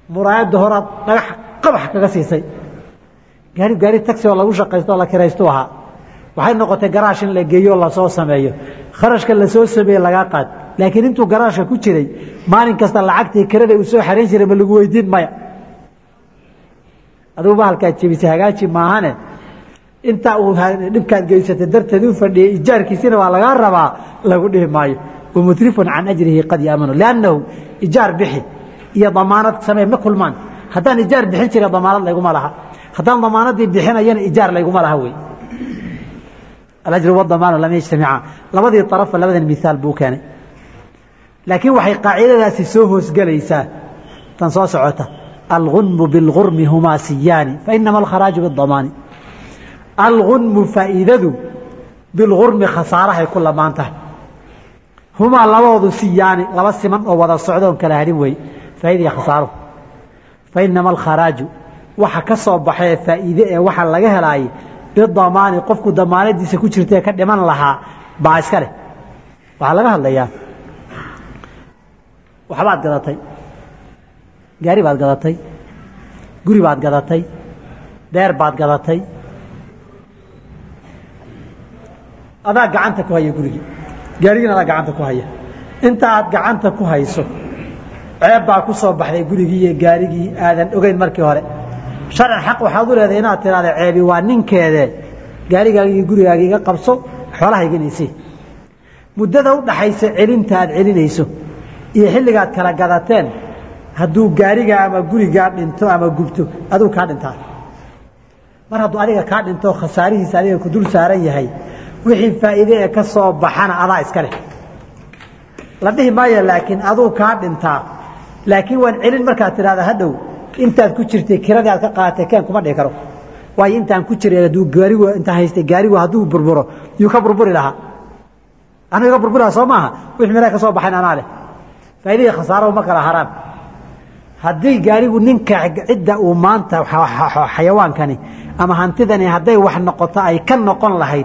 muraayadda horaad dhagax qabax kaga siisay gaari gaari taxi oo lagu shaqaysto oo la kiraystu ahaa waxay noqotay garaash in la geeyo oo lasoo sameeyo kharashka lasoo sameeye lagaa qaad laakiin intuu garaashka ku jiray maalin kasta lacagtii kirada uu soo xarayn jiray ma lagu weydiin maya adugu bahalkaad jebisay hagaaji maahane intaa uu dhibkaad geysatay darteed u fadhiyey ijaarkiisina waa lagaa rabaa lagu dhihi maayo wamutrifun can ajrihi qad yaamanu liannahu ijaar bixi iyo damaanad samee ma kulmaan haddaan ijaar bixin jira damaanad layguma laha haddaan damaanadii bixinayana ijaar layguma laha wey alajru wadamaanu lam yajtamica labadii arafa labadan miaal buu keenay laakiin waxay qaacidadaasi soo hoosgelaysaa tan soo socota algunmu bilgurmi humaa siyaani fainama alkharaaju bidamaani algunmu faa'iidadu bilgurmi khasaarahay ku lamaan tahay humaa laboodu siyaani laba siman oo wada socdoon kala hadhin wey faaidaiyo khasaaruhu fainama alkharaaju waxa ka soo baxay faa'iide ee waxa laga helaayay bidamaani qofku damaanadiisa ku jirtae ka dhiman lahaa baa iska leh waxaa laga hadlayaa waxbaad gadatay gaari baad gadatay guri baad gadatay beer baad gadatay adaa gacanta ku haya gurigii gaarigiina adaa gacanta ku haya inta aad gacanta ku hayso ceeb baa ku soo baxday gurigii iyo gaarigii aadan ogeyn markii hore sharcan xaq waxaad u leedahay inaad tiraada ceebi waa ninkeede gaarigaaga iyo gurigaaga iga qabso xoolahaygana isii muddada u dhaxaysa celinta aad celinayso iyo xilligaad kala gadateen hadduu gaarigaa ama gurigaa dhinto ama gubto aduu kaa dhintaa mar hadduu adiga kaa dhinto khasaarihiisa adiga ku dul saaran yahay wixii faa'iide ee ka soo baxana adaa iska leh la dhihi maayo laakiin aduu kaa dhintaa laakiin waan celin markaad tidhahda hadhow intaad ku jirtay kiradii aad ka qaadatay keen kuma dhihi karo waayo intaan ku jiray hadduu gaarigu intaan haystay gaarigu hadduu burburo yuu ka burburi lahaa anuu iga burburi lahaa soo maaha wixii meelaha ka soo baxayn anaa leh faa'iidadii khasaarahu ma kala haraan haddii gaarigu ninka cidda uu maanta xayawaankani ama hantidani hadday wax noqoto ay ka noqon lahayd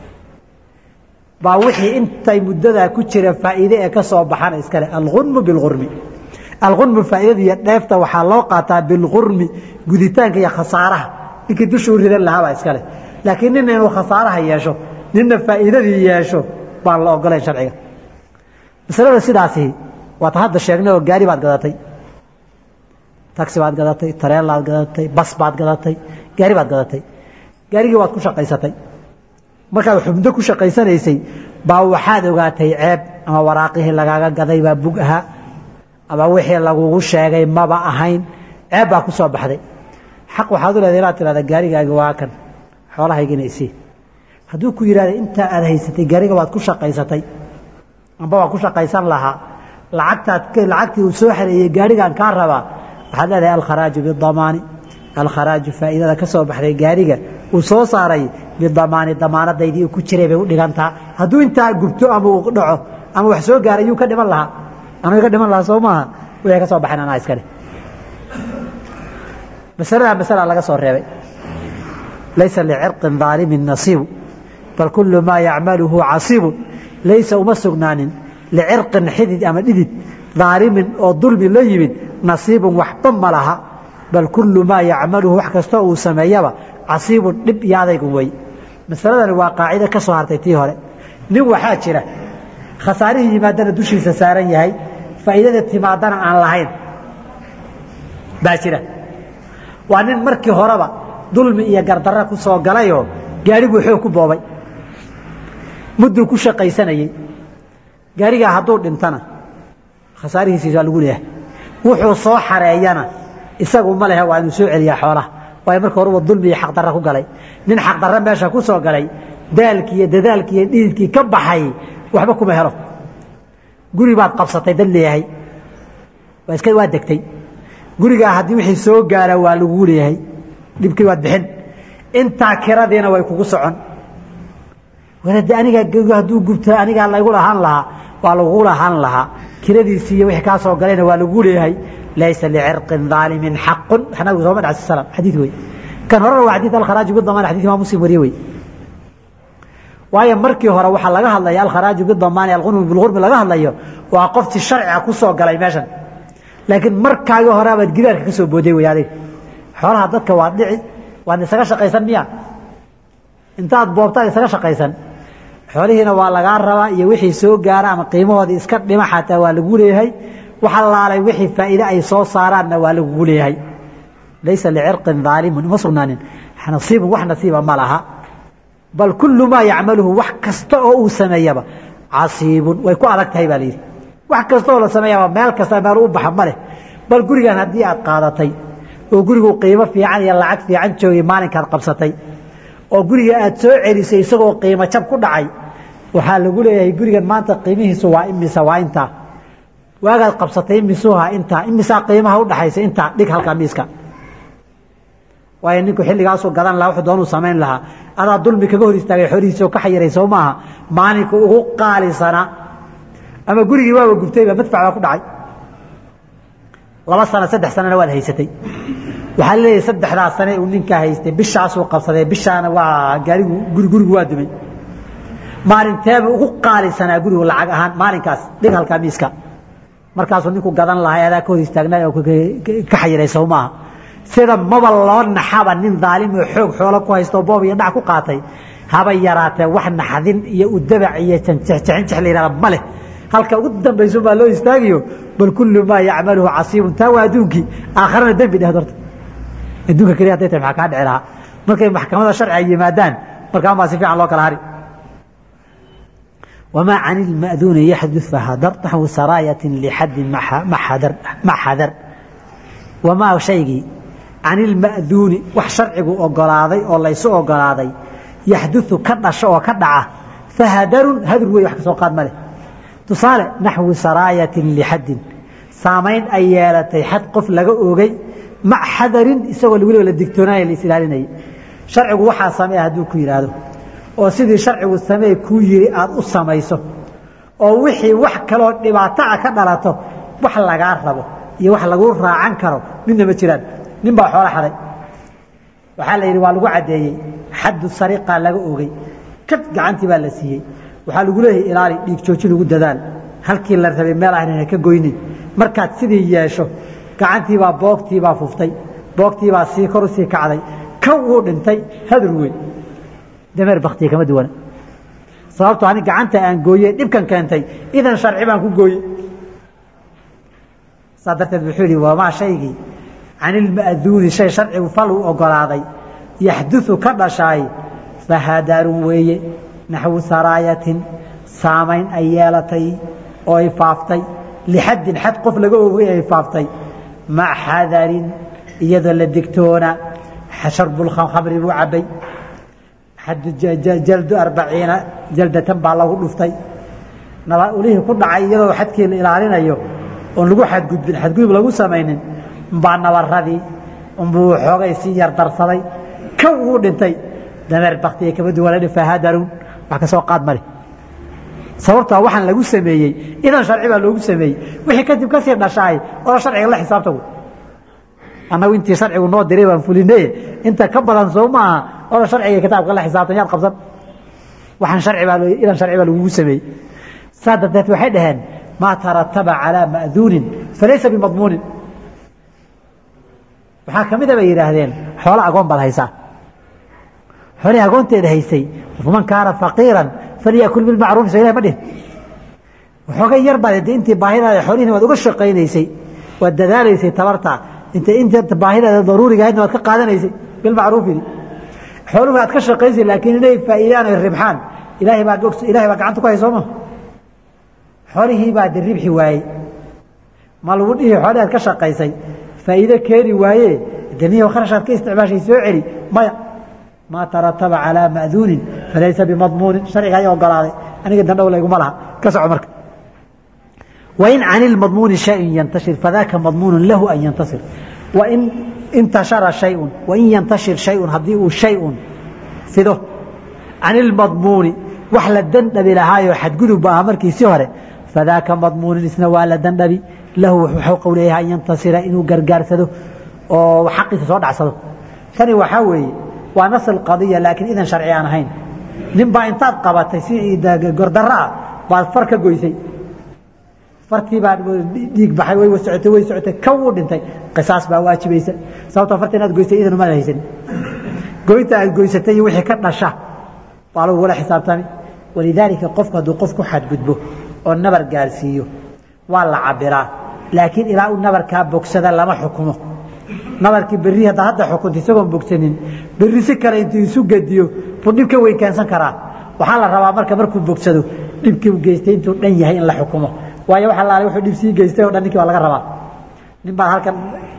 baa wixii intay muddadaa ku jira faa'iide ee ka soo baxana iskale algunmu bilgurmi algunmu faa'iidada iyo dheefta waxaa loo qaataa bilgurmi guditaanka iyo khasaaraha ninkii dusha u ridan lahaa baa iskale laakiin nina inuu khasaaraha yeesho nina faa'iidadii yeesho baan la ogolayn sharciga masalada sidaasi waata hadda sheegnay oo gaari baad gadatay taxi baad gadatay tareen baad gadatay bas baad gadatay gaari baad gadatay gaarigii waad ku shaqaysatay markaad xubno ku shaqaysanaysay baa waxaad ogaatay ceeb ama waraaqihii lagaaga gaday baa bug ahaa ama wixii lagugu sheegay maba ahayn ceeb baa ku soo baxday xaq waxaad u leedahay inaad tirahda gaarigaagi waa kan xoolahaygina isii hadduu ku yidhahda intaa aad haysatay gaariga waad ku shaqaysatay amba waa ku shaqaysan lahaa lacagtaad lacagtii uu soo xareeyey gaarigan kaa rabaa waxaad leedahay alkharaaju bidamaani alkharaaju faa'iidada ka soo baxday gaariga uu soo saaray bidamaani damaanadaydii uu ku jiray bay u dhigantaa hadduu intaa gubto ama uu dhaco ama wax soo gaaray yuu ka dhiman lahaa anuu iga dhiman lahaa soo maaha wixii ka soo baxayn anaa iskale masaladaa masala laga soo reebay laysa licirqin daalimin nasiibu bal kullu maa yacmaluhu casiibu laysa uma sugnaanin licirqin xidid ama dhidid daalimin oo dulmi la yimid nasiibun waxba ma laha bal kullu maa yacmaluhu wax kastoo uu sameeyaba casiibun dhib iyo adaygu wey masaladani waa qaacide ka soo hartay tii hore nin waxaa jira khasaarihii yimaadana dushiisa saaran yahay faa'iidada timaadana aan lahayn baa jira waa nin markii horeba dulmi iyo gardarra ku soo galayoo gaariguu xoog ku boobay mudduu ku shaqaysanayey gaarigaa hadduu dhintana khasaarihiisiisa waa lagu leeyahay wuxuu soo xareeyana isagu ma lehe waa inuu soo celiyaa xoolaha waayo marka horuba dulmi iyo xaqdarra ku galay nin xaqdarra meesha ku soo galay daalkii iyo dadaalkii iyo dhididkii ka baxay waxba kuma helo guri baad qabsatay dad leeyahay waa iska waa degtay gurigaa haddii wixii soo gaara waa lagu leeyahay dhibkii waad bixin intaa kiradiina way kugu socon warade aniga hadduu gubta anigaa laygu lahaan lahaa waa lagu lahaan lahaa kiradiisii iyo wixii kaa soo galayna waa lagu leeyahay laysa licirqin daalimin xaqun nabigu soo madh slam xadiid wey kan horena waa xadiid alkharaaju bidamaan xadid imam muslim wariye wey waayo markii hore waxaa laga hadlaya alkharaaju bidamaani algunmi bilgurmi laga hadlayo waa qoftii sharciga ku soo galay meeshan laakiin markaagii horeabaad gidaarka ka soo booday wey adiga xoolaha dadka waa dhici waad isaga shaqaysan miya intaad boobtaad isaga shaqaysan xoolihiina waa lagaa rabaa iyo wixii soo gaara ama qiimahoodii iska dhima xataa waa lagu leeyahay waxa laalay wixii faa'iide ay soo saaraanna waa lagugu leeyahay laysa licirqin daalimun uma sugnaanin nasiibun wax nasiiba ma laha bal kullu maa yacmaluhu wax kasta oo uu sameeyaba casiibun way ku adag tahay baa layidhi wax kasta oo la sameeyaba meel kasta meel u baxa ma leh bal gurigan haddii aad qaadatay oo gurigu qiimo fiican iyo lacag fiican joogay maalinkaad qabsatay oo guriga aad soo celisay isagoo qiimo jab ku dhacay waxaa lagu leeyahay gurigan maanta qiimihiisu waa imisa waa intaa waagaad qabsatay imisuha intaa imisaa qiimaha udhaxaysa intaa dhig halkaa miiska waayo ninku xilligaasuu gadan lahaa wuxuu doonuu samayn lahaa adaa dulmi kaga hor istaagay xoolihiisa oo ka xayiray soo maaha maalinka ugu qaalisana ama gurigii waaba gubtayba madfac baa ku dhacay laba sano saddex sanona waad haysatay waxaa leeyahay saddexdaa sane uu ninkaa haystay bishaasuu qabsaday bishaana waa gaarigu guri gurigu waa dumay maalinteeba ugu qaalisanaa gurigu lacag ahaan maalinkaas dhig halkaa miiska markaasuu ninku gadan lahaa adaa ka hor istaagna oo ka xayiray sow maaha sida maba loo naxaba nin daalim oo xoog xoolo ku haysto boob iyo dhac ku qaatay haba yaraatee wax naxdin iyo udabac iyo janjexjexinjex la yihahda ma leh halka ugu dambayso baa loo istaagiyo bal kullu maa yacmaluhu casiibun taa waa adduunkii aakharana dembi dheh horta adduunka keliya haday tahay maxaa kaa dhici lahaa markay maxkamada sharciga yimaadaan markaan baa si fiican loo kala hari wamaa can ilma'duuni yaxdud fahadar naxwu saraayatin lixaddin ma xadar wamaa shaygii can ilma'duuni wax sharcigu ogolaaday oo laysu ogolaaday yaxdudu ka dhasho oo ka dhaca fahadarun hadur wey wax ka soo qaad ma leh tusaale naxwi saraayatin lixaddin saamayn ay yeelatay xad qof laga oogay mac xadarin isagoo weliba la digtoonaaya la isilaalinayay sharcigu waxaa samee hadduu ku yidhaahdo oo sidii sharcigu samee kuu yiri aada u samayso oo wixii wax kaloo dhibaato a ka dhalato wax lagaa rabo iyo wax laguu raacan karo midna ma jiraan nin baa xoolo xaday waxaa la yidhi waa lagu caddeeyey xaddu sariqaa laga ogey kad gacantii baa la siiyey waxaa lagu leeyahay ilaali dhiig joojin ugu dadaal halkii la rabay meel ahna ka goynin markaad sidii yeesho gacantiibaa boogtiibaa fuftay boogtiibaa sii kor usii kacday kow uu dhintay hadur weyn dameer baktiga kama duwana sababto ani gacanta aan gooye dhibkan keentay idan sharci baan ku gooye saa darteed wuxuu yihi wamaa shaygii can ilma'duuni shay sharcigu fal uu ogolaaday yaxduثu ka dhashaay fahadarun weeye naxwu saraayatin saamayn ay yeelatay oo ay faaftay lixaddin xad qof laga ogay ay faaftay mac xadarin iyadoo la digtoona sharbulkhamri buu cabbay jaldu arbaciina jaldatan baa lagu dhuftay ulihii ku dhacay iyadoo xadkii la ilaalinayo oon lagu xadgudbin xadgudub lagu samaynin umbaa nabaradii unbuu xoogay sii yar darsaday kow uu dhintay dameer baktiga kama duwana fahadarun wax ka soo qaad male sababtaa waxaan lagu sameeyey idan sharci baa loogu sameeyey wixii kadib kasii dhashaay oo sharciga la xisaabtagu annagu intii sharcigu noo diray baan fulinay inta ka badan soo maaha oo sharciga kitaabka la xisaabtan yaad qabsan waxaan sharci baa idan sharci baa lagugu sameeyey saa darteed waxay dhaheen maa tarataba calaa ma'duunin falaysa bimadmuunin waxaa ka mida bay yidhaahdeen xoolo agoon baad haysaa xoolihii agoonteeda haysay man kaana faqiiran falyakul bilmacruufi so ilahi ma dhihin waxoogay yar baad de intii baahidaada xoolihina waad uga shaqaynaysay waad dadaalaysay tabarta inta inta baahidaada daruuriga ahaydna waad ka qaadanaysay bilmacruufidi xooluhu aad ka shaqaysay laakiin inay faa'iidaan ay ribxaan ilaahay baa ilahay baa gacanta ku hay sooma xoolihii baa de ribxi waayey ma lagu dhihi xoolihii aad ka shaqaysay faa'iido keeni waaye de niyo kharashaad ka isticmaashay soo celi maya maa tarataba calaa ma'duunin falaysa bimadmuunin sharciga ayaa ogolaaday aniga dandhow layguma laha ka soco marka wain can ilmadmuuni shayun yantashir fadaaka madmuunu lahu an yantasir wain intashara shayun wain yantashir shayun haddii uu shayun fido can ilmadmuuni wax la dandhabi lahaayoo xadgudub ba aha markiisii hore fadaaka madmuunin isna waa la dandhabi lahu wuxuu qowleeyahay an yantasira inuu gargaarsado oo xaqiisa soo dhacsado tani waxaa weeye waa nas alqadiya laakiin idan sharci aan ahayn nin baa intaad qabatay si gordarro ah baad far ka goysay fartii baa dhiig baxay way socotay way socotay ka wuu dhintay qisaas baa waajibaysa sababtoo fartii inaad goysay idan umaad haysan goynta aad goysatay iyo wixii ka dhasha baa lagugula xisaabtami walidaalika qofku hadduu qof ku xadgudbo oo nabar gaarsiiyo waa la cabiraa laakiin ilaa uu nabarkaa bogsada lama xukumo nabarkii berri haddaa hadda xukunta isagoon bogsanin berri si kale intuu isu gediyo buu dhib ka weyn keensan karaa waxaa la rabaa marka markuu bogsado dhibkii u geystay intuu dhan yahay in la xukumo waayo waxa laala wuxuu dhib sii geystay o dhan ninkii waa laga rabaa nin baad halkan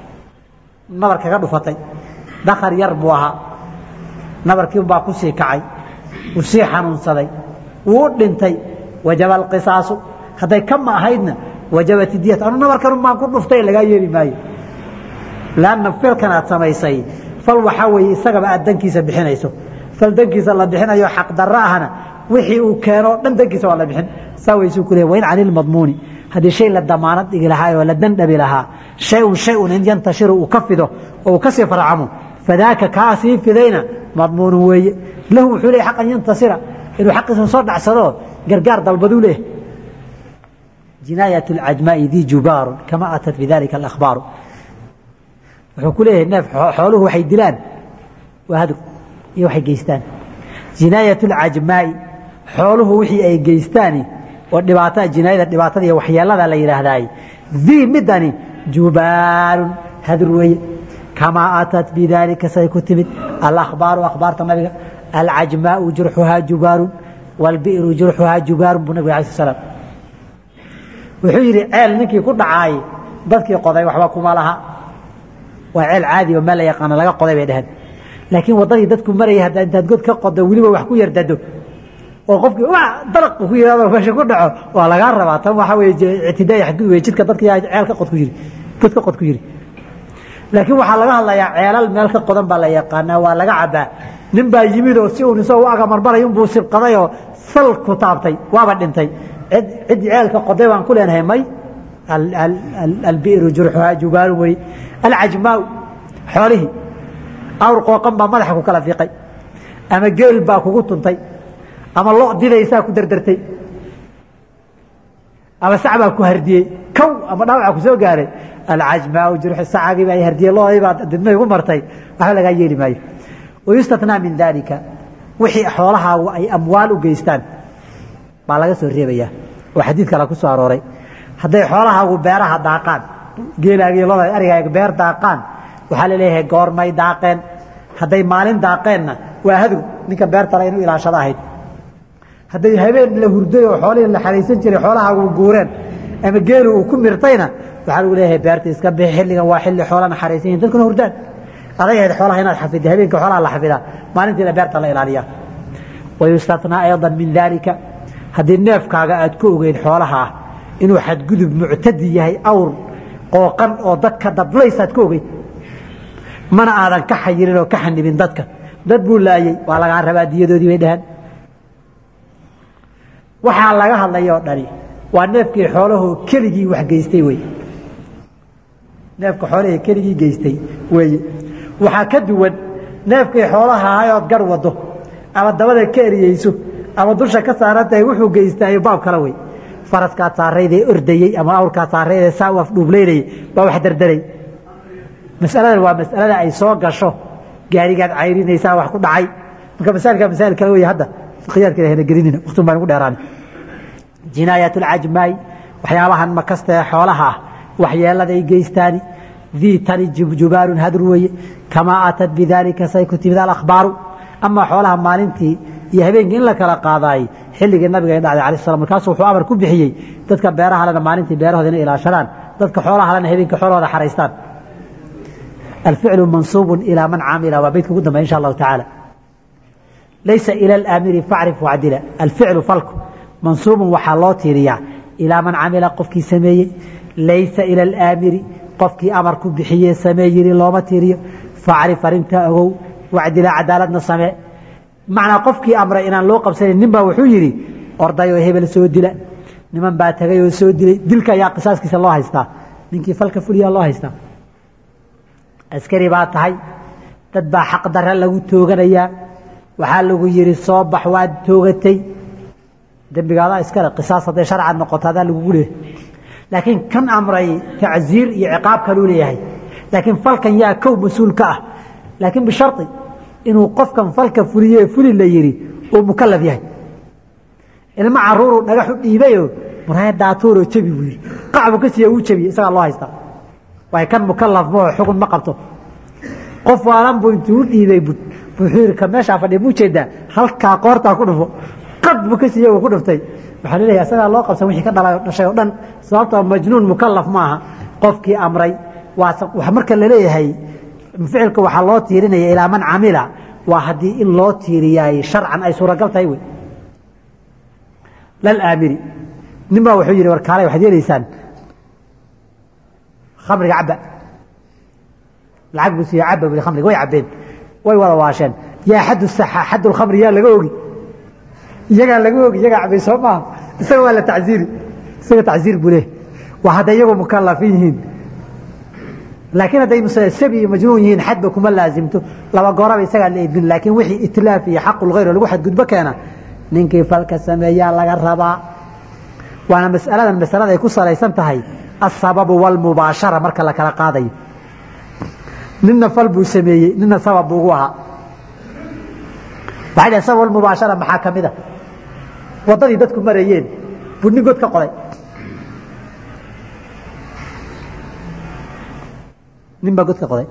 nabar kaga dhufatay dakar yar buu ahaa nabarkii unbaa ku sii kacay uu sii xanuunsaday wuu dhintay wajaba alqisaasu hadday kama ahaydna wajabat diyat anu nabarkan unbaan ku dhuftay lagaa yeeli maayo lanna filkan aad samaysay fal waxaa weeye isagaba aad dankiisa bixinayso fal dankiisa la bixinayo xaqdarro ahna wixii uu keeno dhan dankiisa waa la bixin saa waysuu ku leey wain cani lmadmuuni haddii shay la damaanad dhigi lahaa oo la dandhabi lahaa shayun shayun in yantashiru uu ka fido oo uu kasii farcamo fadaaka kaa sii fidayna madmuunun weeye lahu wuxuu leeyahy xaqan yantasira inuu xaqiisa soo dhacsado gargaar dalbaduu leeyahy jinaayaة اcajmaaءi di jubaaru kama atat bidalika اakhbaaru wuxuu ku leeyahay neef xooluhu waxay dilaan waa hadug iyo waxay geystaan jinaayaة اcajmaaءi xooluhu wixii ay geystaani oo dhibaataa jinaayada dhibaatada iyo waxyeelada la yidhaahdaay dii midani jubaarun hadur weeye kamaa atat bidalika say ku timid alakhbaaru akhbaarta nabiga alcajmaau jurxuhaa jubaarun wاlbi'ru jurxuhaa jubaarun buu nabig alay sl slam wuxuu yidhi ceel ninkii ku dhacaay dadkii qoday waxba kuma laha waa ceel caadi oo meel la yaqaano laga qoday bay dheheen laakiin waddadii dadku marayay haddaa intaad god ka qodo weliba wax ku yardado oo qofkii dalaq ku yihahdo meesha ku dhaco waa lagaa rabaa tan waxaa weeye ictidaa xadgud wey jidka dadka ceel ka qod ku yiri god ka qod ku yiri laakiin waxaa laga hadlayaa ceelal meel ka qodan baa la yaqaanaa waa laga cabaa nin baa yimid oo si uun isagoo u agamarmaray unbuu sibqaday oo sal ku taabtay waaba dhintay cid ceelka qoday baan ku leenahay may albi'ru jurxuhaa jubaaru wey alcajmaau xoolihii awr qooqan baa madaxa ku kala fiiqay ama geel baa kugu tuntay ama lo didaysaa ku dardartay ama sac baa ku hardiyey kow ama dhaawaca ku soo gaaray alcajmaau jurxu sacagii baa hardiyey loodii baa didmay ku martay waxba lagaa yeeli maayo wayustatnaa min daalika wixii xoolahaagu ay amwaal u geystaan baa laga soo reebayaa oo xadiid kale ku soo arooray hadday xoolahaagu beeraha daaqaan geelaagiy loda arigaaga beer daaqaan waxaa laleeyahay goormay daaqeen hadday maalin daaqeenna waa hadug ninka beertale inuu ilaashado ahayd hadday habeen la hurday oo xoolihii la xaraysan jiray xoolahaagu guureen ama geelu uu ku mirtayna waxaa lagu leeyahay beerta iska bixi xilligan waa xilli xoolana xaraysan yihin dadkuna hurdaan aday ahayd xoolaha inaad xafidda habeenka xoolaha la xafidaa maalintiina beerta la ilaaliyaa wayustatnaa ayضa min dalika haddii neefkaaga aad ku ogeyd xoolaha ah inuu xadgudub muctadi yahay awr qooqan oo dadka dadlaysaad ka ogeyd mana aadan ka xayirin oo ka xanibin dadka dad buu laayey waa lagaa rabaa diyadoodii bay dhaheen waxaa laga hadlaya oo dhani waa neefkii xoolahoo keligii wax geystay wey neefka xoolahii keligii geystay weeye waxaa ka duwan neefkii xoolaha ahay ood gar wado ama dabada ka eriyeyso ama dusha ka saaran tahay wuxuu geystaayo baab kale wey faraskaad saaraydee ordayey ama awrkaad saaraydee saa u afdhuublaynayay baa wax dardaray masaladan waa masalada ay soo gasho gaarigaad cayrinaysaa wax ku dhacay marka masaalka masaa'il kale wey hadda fiqiyaadkeeda hana gelinina waqtigun baan ugu dheeraanay jinaayat alcajmaai waxyaabahan makasta ee xoolaha ah waxyeelada ay geystaani dii tani jubaarun hadur weeye kamaa aatat bidaalika say ku timid alakhbaaru amaa xoolaha maalintii iyo habeenkii in la kala qaadaayey xilligii nabiga ay dhacday alai slam markaasuu wuxuu amar ku bixiyey dadka beeraha lena maalintii beerahooda inay ilaashadaan dadka xoolaha lena habeenkii xoolahooda xaraystaan alficlu mansuubu ilaa man camila waa beydka ugu dambey insha allahu tacaala laysa ila alaamiri facrif wacdila alficlu falku mansuubun waxaa loo tiiriyaa ilaa man camila qofkii sameeyey laysa ila alaamiri qofkii amar ku bixiye samee yiri looma tiiriyo facrif arinta ogow wacdila cadaaladna samee macnaa qofkii amray inaan loo qabsanayn nin baa wuxuu yidhi ordayoo hebel soo dila niman baa tagay oo soo dilay dilka ayaa qisaaskiisa loo haystaa ninkii falka fuliyaa loo haystaa askari baa tahay dad baa xaq dara lagu tooganayaa waxaa lagu yidhi soo bax waad toogatay dembigaadaa iskale qisaas hadday sharcan noqoto adaa lagugu leehay laakiin kan amray tacziir iyo ciqaab kaluu leeyahay laakiin falkan yaa kow mas-uul ka ah laakiin bishari inuu qofkan falka fuliye fuli la yidhi uu mukalaf yahay ilmo caruuruu dhagax u dhiibayo muraaya daatuuroo jebi buu yidhi qacbu ka siiya uu jebiye isagaa loo haystaa waay kan mukalaf maoo xugun ma qabto qof waalan buu intuu u dhiibay bud wuxuu yidhi ka meeshaa fadhiya muu jeedaa halkaa qoortaa ku dhufo qad buu ka siiye uu ku dhuftay waxaa laleeyahay isagaa loo qabsan wixii ka dhala dhashay oo dhan sababtoo majnuun mukalaf maaha qofkii amray waa marka laleeyahay ficilka waxaa loo tiirinaya ilaa man camila waa haddii in loo tiiriyaay sharcan ay suuragal tahay wey lalaamiri nin baa wuxuu yidhi war kaalay waxaad yeelaysaan khamriga cabba lacag buu siiye cabba bui khamriga way cabbeen way wada waasheen yaa xaddu saxa xaddu lkhamri yaa laga ogi iyagaa laga ogi iyagaa cabbay soo maaha isaga waa la tacziiri isaga tacziir buu leh waa hadday iyagu mukalafin yihiin laakiin hadday sabi iyo majnuun yihiin xadba kuma laasimto laba gooraba isagaa la edbin laakiin wixii itlaaf iyo xaqulkhayr oo lagu xadgudbo keena ninkii falka sameeyaa laga rabaa waana masaladan masalada ay ku salaysan tahay asababu walmubaashara marka la kala qaadayo ninna fal buu sameeyey ninna sabab buu ugu ahaa waxay dhaheen sabab walmubaashara maxaa ka mid a waddadii dadku marayeen buu nin god ka qoday nin baa god ka qoday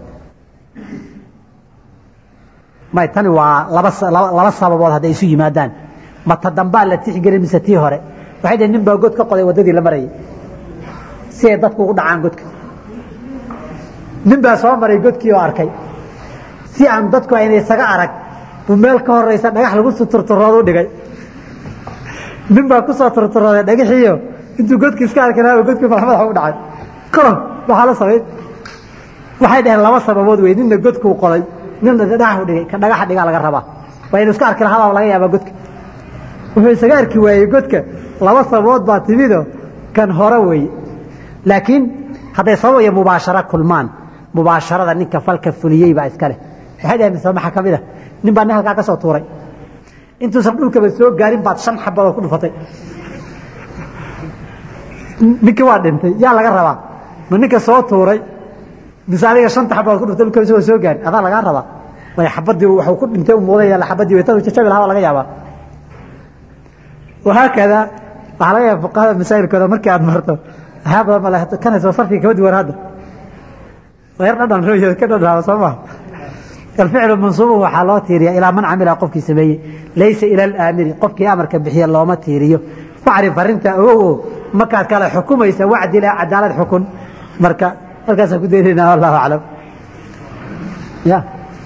may tani waa laba laba sababood hadday isu yimaadaan ma ta dambaa la tixgelin mise tii hore waxay dhaheen nin baa god ka qoday waddadii la marayay si ay dadku ugu dhacaan godka nin baa soo maray godkii oo arkay si aan dadku ayna isaga arag buu meel ka horeysa dhagax lagu turturoodu dhigay nin baa kusoo turturooday dhagaxiiyo intuu godki iska arki lahaa godkii madaxmadaxa u dhacay kow waxaa la samayn waxay dhaheen laba sababood wey ninna godkuu qoday ninna dhagaxu dhigay ka dhagaxa dhigaa laga rabaa waa inuu iska arki lahaa laga yaabaa godka wuxuu isaga arki waayey godka laba sababood baa timido kan hore weeye laakiin hadday sabab iyo mubaasharo kulmaan mubaasharada ninka falka fuliyey baa iska leh waxay dhaheen mise maxaa ka mid a nin baa nin halkaa ka soo tuuray intuusan dhulkaba soo gaarin baad shan xabadoo ku dhufatay ninkii waa dhintay yaa laga rabaa ma ninka soo tuuray mise adiga shanta xabadood ku dhuftay dhulkaba isagoo soo gaarin adaa lagaa rabaa way xabadii waxuu ku dhintay u muuday xabadii waytadu jajabi lahaa laga yaabaa wahaakada waxaa laga yaaba fuqahada masaa'ilkooda markii aad marto waxyaa badan ma leehato kana soo sarfiga kama duwan hadda yar dhadhan rooyo ka dhadhaaba soo maha alficlu mansuubun waxaa loo tiiriya ilaa man camila qofkii sameeyey laysa ila alaamiri qofkii amarka bixiya looma tiiriyo facrif arrintaa ogow oo markaad kale xukumaysa wacdila cadaalad xukun marka halkaasaan ku daynayna wallahu aclam ya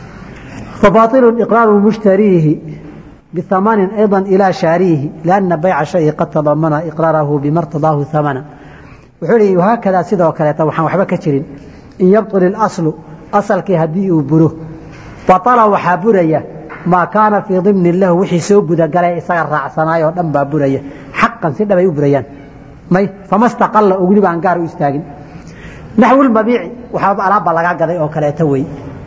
فباطل إقرار مشتريه بثمان أيضا إلى شاريه لأن بيع شيء قد تضمن إقراره بما ارتضاه ثمنا وحولي وهكذا سيدا وكاليتا وحان وحبا كترين إن يبطل الأصل أصل كي هدي بروه بطل وحابرية ما كان في ضمن الله وحي سوق دا قال إساق الرعصنايا ودن بابرية حقا سيدا بيبريان مي فما استقل أقلب عن قارو استاقن نحو المبيع وحاب ألاب لغا قضي أو كاليتا وي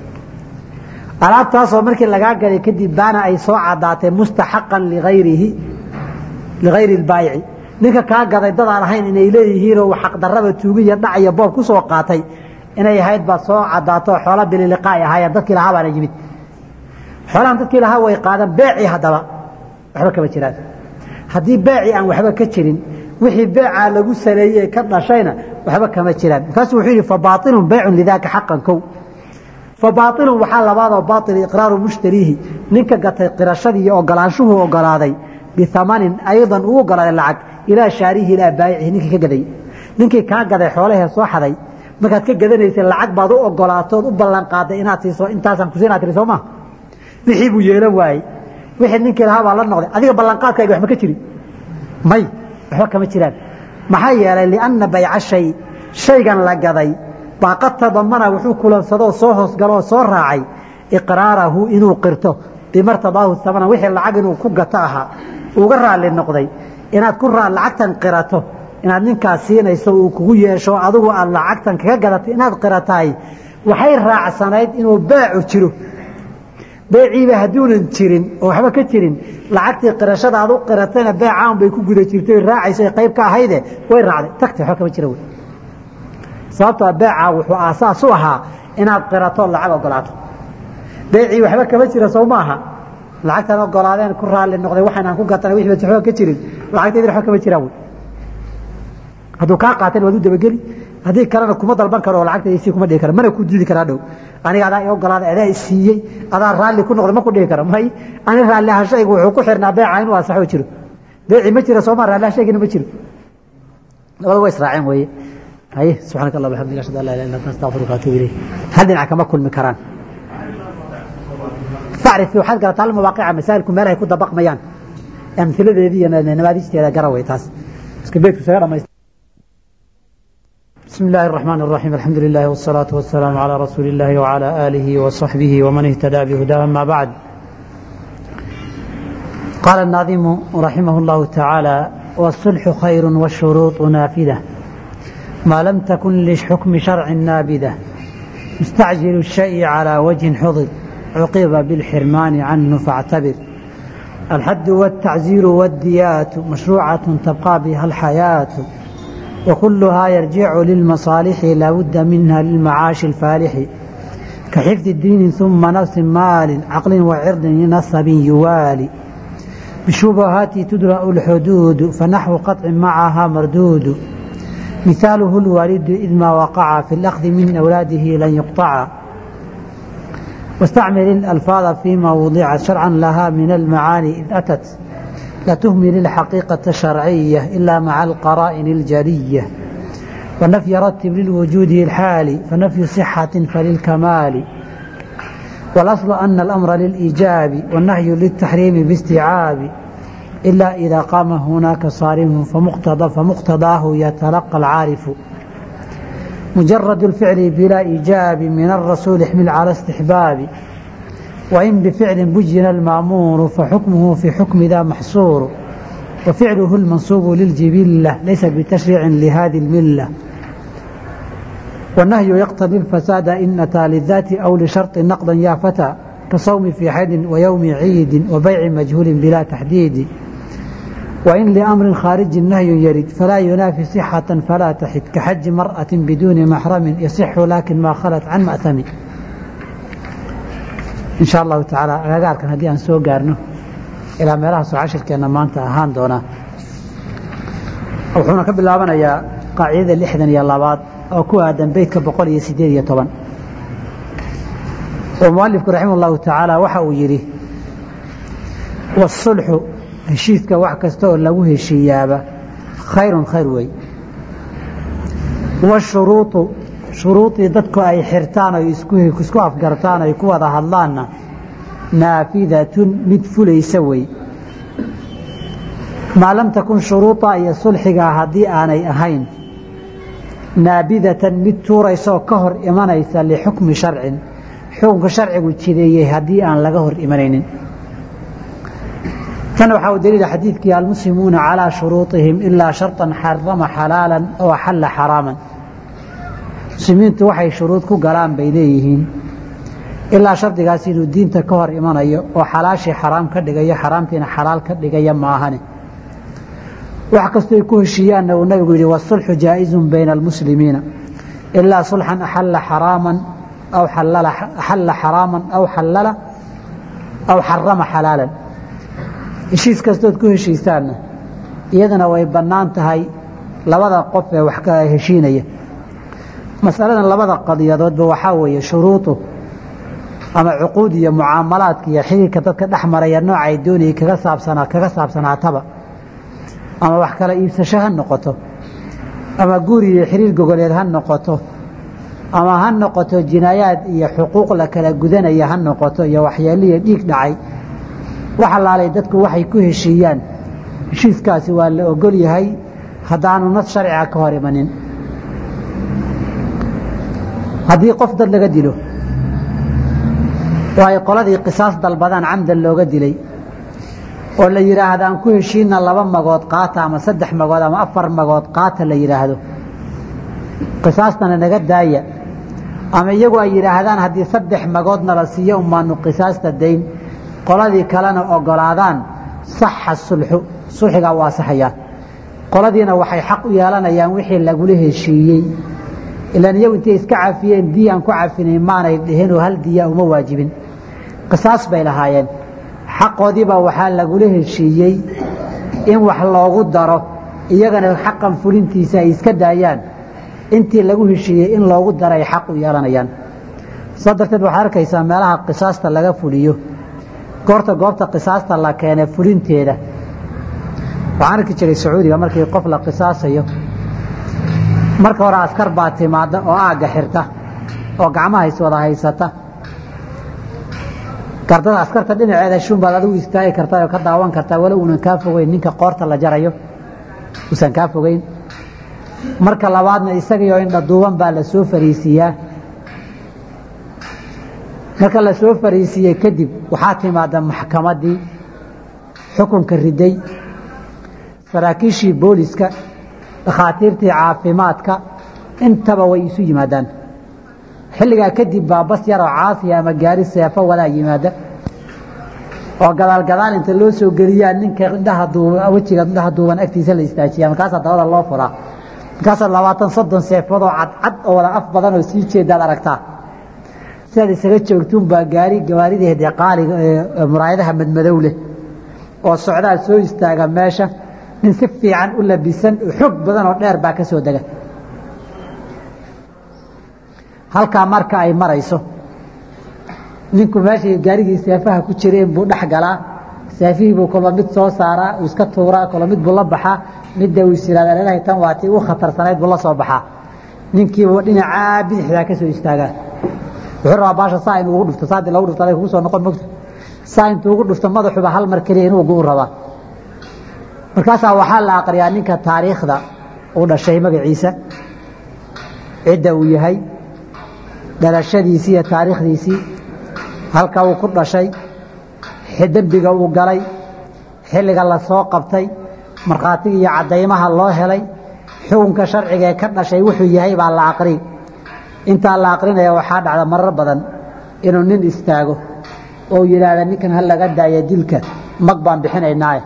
alaabtaasoo markii lagaa gaday kadib baana ay soo cadaatay mustaxaqan liayrihi ligayri lbaayici ninka kaa gaday dadaan ahayn inay leeyihiinoo xaqdarrada tuugiya dhacaya boob ku soo qaatay inay ahayd baad soo cadaato xoola bililiqaay ahaayeen dadkii lahaa baana yimid xoolahan dadkii lahaa way qaadaan beecii haddaba waxba kama jiraan haddii beecii aan waxba ka jirin wixii beecaa lagu saleeyey ka dhashayna waxba kama jiraan markaasuu wuxuu yidhi fabaailun beycun lidaaka xaqan kow fabaailun waxaa labaadoo baail iqraaru mushtariihi ninka gatay qirashadii iyo ogolaanshuhu ogolaaday biamanin aydan uu ogolaaday lacag ilaa shaarihi ilaa baayicihi ninkii ka gaday ninkii kaa gaday xoolahee soo xaday markaad ka gadanaysay lacag baad u ogolaatood u ballan qaaday inaad siiso intaasaan kusiinaa tiri soo maa wixii buu yeelan waayey wixii ninkii lahaa baa la noqday adiga ballanqaadkayga waxba ka jiri may waxba kama jiraan maxaa yeelay lianna bayca shay shaygan la gaday baa qad tadamana wuxuu kulansadoo soo hoosgaloo soo raacay iqraarahu inuu qirto bimartadaahu amana wixii lacag inuu ku gato ahaa uga raalli noqday inaad ku lacagtan qirato inaad ninkaas siinayso uu kugu yeesho adigu aad lacagtan kaga gadatay inaad qiratahay waxay raacsanayd inuu beecu jiro beeciiba hadduunan jirin oo waxba ka jirin lacagtii qirashada aad u qiratayna beecaan bay ku guda jirtay raacaysa qayb ka ahayde way raacday tagtay waxba kama jira wey sababtoo beeca wuxuu aasaas u ahaa inaad qirato lacag ogolaato beecii waxba kama jira soo maaha lacagtaan ogolaadeen ku raalli noqday waxaynaan ku gatanay wixii waxba ka jirin lacagtayda waxba kama jiraan wey hadduu kaa qaatan waad u dabageli haddii kalena kuma dalban karo oo lacagta sii kuma dhihi karo mana ku diidi karaa dhow aniga adaa i ogolaaday adaa i siiyey adaa raalli ku noqday ma ku dhihi karo may ani raalli ahashaygu wuxuu ku xirnaa beeca inuu asaxo jiro beeci ma jiro sooma raalli ahashaygina ma jiro labada way israaceen weeye haye subxaanaka allah waxamdika ashhadu an laa ilaha illa anta astaghfiruka wa atuubu ilayk hal dhinac kama kulmi karaan tacrif waxaad garataa almawaaqica masaa'ilku meelahay ku dabaqmayaan amhiladeedii iyo namaadiijteeda gara wey taas iska beedku isaga dhamaysta بسم الله الرحمن الرحيم الحمد لله والصلاة والسلام على رسول الله وعلى آله وصحبه ومن اهتدى بهداه أما بعد قال الناظم رحمه الله تعالى والصلح خير والشروط نافذة ما لم تكن لحكم شرع نابذة مستعجل الشيء على وجه حضر عقب بالحرمان عنه فاعتبر الحد والتعزير والديات مشروعة تبقى بها الحياة وكلها يرجع للمصالح لا بد منها للمعاش الفالح كحفظ الدين ثم نفس مال عقل وعرض نصب يوالي بالشبهات تدرأ الحدود فنحو قطع معها مردود مثاله الوالد إذ ما وقع في الأخذ من أولاده لن يقطع واستعمل الألفاظ فيما وضعت شرعا لها من المعاني إذ أتت لا تهمل الحقيقة الشرعية إلا مع القرائن الجلية والنفي رتب للوجود الحالي فنفي صحة فللكمال والأصل أن الأمر للإيجاب والنهي للتحريم باستيعاب إلا إذا قام هناك صارم فمقتضى فمقتضاه يتلقى العارف مجرد الفعل بلا إيجاب من الرسول احمل على استحباب وإن بفعل بجن المأمور فحكمه في حكم ذا محصور وفعله المنصوب للجبلة ليس بتشريع لهذه الملة والنهي يقتضي الفساد إن أتى للذات أو لشرط نقضا يا فتى كصوم في حد ويوم عيد وبيع مجهول بلا تحديد وإن لأمر خارج النهي يرد فلا ينافي صحة فلا تحد كحج مرأة بدون محرم يصح لكن ما خلت عن مأثم in sha allahu tacaala agagaarkan haddii aan soo gaarno ilaa meelahaasoo cashirkeenna maanta ahaan doonaa wuxuuna ka bilaabanayaa qaacidada lixdan iyo labaad oo ku aadan beytka boqol iyo sideed iyo toban oo mualifku raximah llahu tacaala waxa uu yidhi wasulxu heshiiska wax kasta oo lagu heshiiyaaba khayrun khayr wey washuruuطu shuruudii dadku ay xirtaan oy isku afgartaan oy ku wada hadlaanna naafidatun mid fulaysa wey maa lam takun shuruuda iyo sulxigaa haddii aanay ahayn naabidatan mid tuuraysaoo ka hor imanaysa lixukmi sharcin xukunka sharcigu jideeyey haddii aan laga hor imanaynin tan waxaa u daliila xadiidkii almuslimuuna calaa shuruuطihim ilaa sharطan xarama xalaala aw axalla xaraaman muslimiintu waxay shuruud ku galaan bay leeyihiin ilaa shardigaas inuu diinta ka hor imanayo oo xalaashii xaraam ka dhigayo xaraamtiina xalaal ka dhigaya maahane wax kastoo ay ku heshiiyaanna uu nabigu yidhi wasulxu jaa'izun bayna almuslimiina ilaa sulxan axalla xaraaman aw axalla xaraaman aw xallala aw xarama xalaalan heshiis kastood ku heshiisaanna iyaduna way bannaan tahay labada qof ee wax ka heshiinaya masaladan labada qadiyadoodba waxaa weeye shuruudu ama cuquud iyo mucaamalaadka iyo xiriirka dadka dhex maraya noocay doonayay kaga saabsanaa kaga saabsanaataba ama wax kala iibsasho ha noqoto ama guri iyo xiriir gogoleed ha noqoto ama ha noqoto jinaayaad iyo xuquuq la kala gudanaya ha noqoto iyo waxyeeliyo dhiig dhacay wax allaalay dadku waxay ku heshiiyaan heshiiskaasi waa la ogol yahay haddaanu nas sharciga ka hor imanin haddii qof dad laga dilo oo ay qoladii qisaas dalbadaan camdan looga dilay oo la yidhaahda aan ku heshiinna laba magood qaata ama saddex magood ama afar magood qaata la yidhaahdo qisaastana naga daaya ama iyagu ay yidhaahdaan haddii saddex magoodna la siiyo umaanu qisaasta dayn qoladii kalena ogolaadaan saxa sulxu sulxigaa waa saxayaa qoladiina waxay xaq u yeelanayaan wixii lagula heshiiyey ilaan iyagu intay iska cafiyeen diyaan ku cafinay maanay dhihinoo hal diya uma waajibin qisaas bay lahaayeen xaqoodiibaa waxaa lagula heshiiyey in wax loogu daro iyagana xaqan fulintiisa ay iska daayaan intii lagu heshiiyey in loogu daray xaq u yeelanayaan saa darteed waxaad arkaysaa meelaha qisaasta laga fuliyo goorta goobta qisaasta la keenay fulinteeda waxaan arki jiray sacuudiga markii qof la qisaasayo marka hore askar baa timaada oo aagga xirta oo gacmaha iswada haysata gardada askarta dhinaceeda shun baad adigu istaagi kartaa oo ka daawan kartaa walo uunan kaa fogeyn ninka qoorta la jarayo uusan kaa fogeyn marka labaadna isagiioo indhaduuban baa la soo fariisiiyaa marka la soo fariisiiyey kadib waxaa timaada maxkamaddii xukunka riday saraakiishii booliska dhakhaatiirtii caafimaadka intaba way isu yimaadaan xilligaa kadib baa bas yaroo caasiya ama gaari seefo wadaa yimaada oo gadaal gadaal inta loo soo geliyaa ninka indhaha duuban wejiga indhaha duuban agtiisa la istaajiya markaasaa dabada loo furaa markaasaa labaatan soddon seefadoo cadcad oo wada af badan oo sii jeedaad aragtaa sidaad isaga joogtuun baa gaari gawaarideedii qaaliga ee muraayadaha madmadow leh oo socdaal soo istaaga meesha nin si fiican u labisan xoog badan oo dheer baa ka soo dega halkaa marka ay marayso ninku meeshay gaarigii seefaha ku jireen buu dhex galaa seefihii buu kolba mid soo saaraa uu iska tuuraa kolba mid buu la baxaa midda uu is yihahdaa ilahay tan waa tii u khatarsanayd buu la soo baxaa ninkiibuu dhinacaa bidixdaa ka soo istaagaa wuxuu rabaa baasha saa inuu ugu dhufto saadii lagu dhufto aday kugu soo noqon mogta saa intuu ugu dhufto madaxuba hal mar keliya inuu ugu rabaa markaasaa waxaa la aqriyaa ninka taariikhda uu dhashay magaciisa cidda uu yahay dhalashadiisii iyo taariikhdiisii halka uu ku dhashay dembiga uu galay xilliga la soo qabtay markhaatiga iyo caddaymaha loo helay xukunka sharciga ee ka dhashay wuxuu yahay baa la aqri intaa la aqrinaya waxaa dhacda marar badan inuu nin istaago oo yidhaahda ninkan ha laga daaya dilka mag baan bixinaynaaye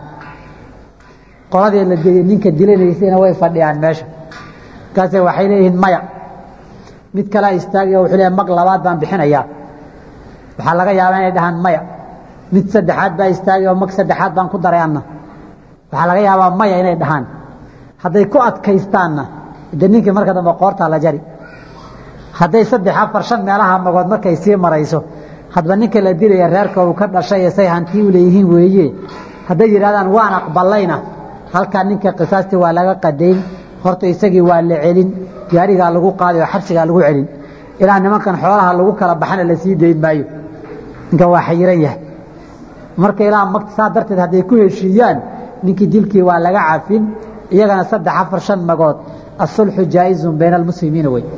qoladii la diyey ninka dilanaysayna way fadhiyaan meesha markaase waxay leeyihiin maya mid kalea istaagaya wuxuu leeyahay mag labaad baan bixinayaa waxaa laga yaabaa inay dhahaan maya mid saddexaad baa istaagaya oo mag saddexaad baan ku daray anna waxaa laga yaabaa maya inay dhahaan hadday ku adkaystaanna de ninkii marka dambe qoortaa la jari hadday saddex afar shan meelaha magood markay sii marayso hadba ninka la dilaya reerka uu ka dhashay ee say hantii u leeyihiin weeye hadday yidhahdaan waan aqbalayna halkaa ninka qisaastii waa laga qadayn horta isagii waa la celin gaarigaa lagu qaaday oo xabsigaa lagu celin ilaa nimankan xoolaha lagu kala baxana la sii dayn maayo ninkan waa xayiran yahay marka ilaa magt saa darteed hadday ku heshiiyaan ninkii dilkii waa laga cafin iyagana saddex afar shan magood asulxu jaa'izun bayna almuslimiina wey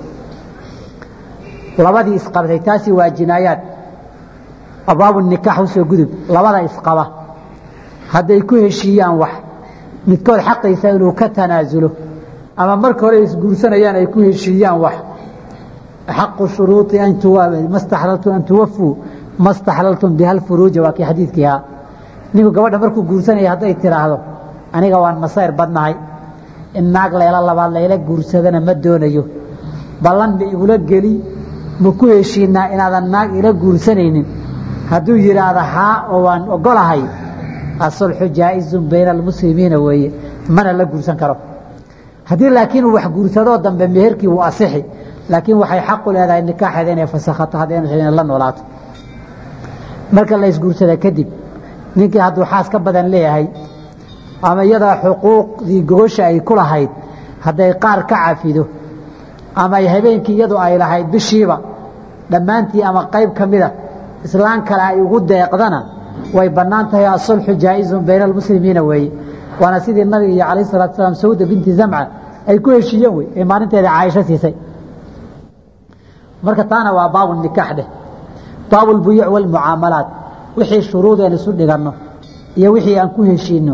labadii isqabtay taasi waa jinaayaad abaabu nikaax usoo gudub labada isqaba hadday ku heshiiyaan wax midkood xaqiisa inuu ka tanaasulo ama marka hore isguursanayaan ay ku heshiiyaan wax xaqu shuruuطi mastaxlaltu an tuwafuu ma staxlaltum biha lfuruuja waa kii xadiidkii ahaa ninku gabadha markuu guursanaya hadday tiraahdo aniga waan masayr badnahay in naag layla labaad layla guursadana ma doonayo ballan ma igula geli ma ku heshiinaa inaadan naag ila guursanaynin hadduu yidhaahdo haa oo waan ogolahay asulxu jaa'izun bayna almuslimiina weeye mana la guursan karo haddii laakiin uu wax guursadoo dambe meherkii wuu asixi laakiin waxay xaqu leedahay nikaaxeeda inay fasakhato haddayna la noolaato marka la isguursada kadib ninkii hadduu xaas ka badan leeyahay ama iyadaa xuquuqdii gogosha ay ku lahayd hadday qaar ka cafido ama ay habeenkii iyadu ay lahayd bishiiba dhammaantii ama qayb ka mida islaan kale ay ugu deeqdana way bannaan tahay asulxu jaa'izun bayna almuslimiina weeye waana sidii nabiga iyo calayh salatu salaam sawda binti zamca ay ku heshiiyeen wey ee maalinteeda caaisho siisay marka taana waa baabu nikaax dheh baabu lbuyuuc walmucaamalaat wixii shuruudeen isu dhiganno iyo wixii aan ku heshiino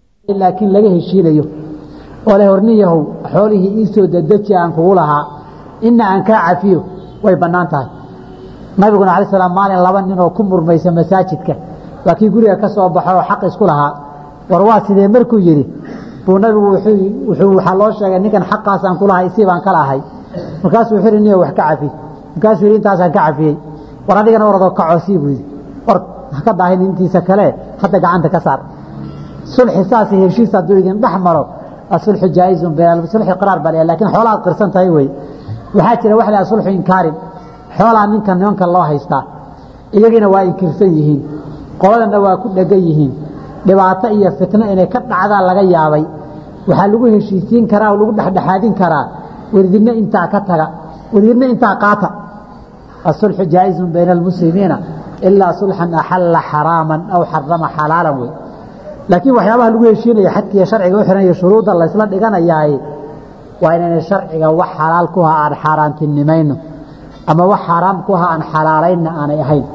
laakiin laga heshiinayo oo le hornin yahow xoolihii ii soo dadeji aan kugu lahaa ina aan kaa cafiyo way bannaan tahay nabiguna alay slam maalin laba nin oo ku murmaysa masaajidka waa kii guriga ka soo baxo oo xaq isku lahaa war waa sidee markuu yidhi buu nabigu waxaa loo sheegay ninkan xaqaasaan kulahay isii baan kala ahay markaasuu wuxuu yidhi niyo wax ka cafi markaasuu yidhi intaasaan ka cafiyey war adigana waradoo kacoosii buu yidhi war ha ka daahin intiisa kale hadda gacanta ka saar sulxi saas heshiis hadduu idin dhex maro asulxu jaa'izun sulxi qiraar baa layahay lakin xoolahaad qirsan tahay wey waxaa jira wax lahaa sulxu inkaarin xoolaa ninka nimanka loo haystaa iyagiina waa inkirsan yihiin qoladana waa ku dhegan yihiin dhibaato iyo fitno inay ka dhacdaa laga yaabay waxaa lagu heshiisiin karaa oo lagu dhexdhexaadin karaa wadidna intaa ka taga wadidna intaa qaata asulxu jaa'izun bayna almuslimiina ilaa sulxan axalla xaraaman aw xarama xalaalan wey laakiin waxyaabaha lagu heshiinaya xadkiiyo sharciga u xihan iyo shuruudda laysla dhiganayaay waa inayna sharciga wax xalaal ku ha aan xaaraantinimayno ama wax xaaraam ku ha aan xalaalaynna aanay ahayn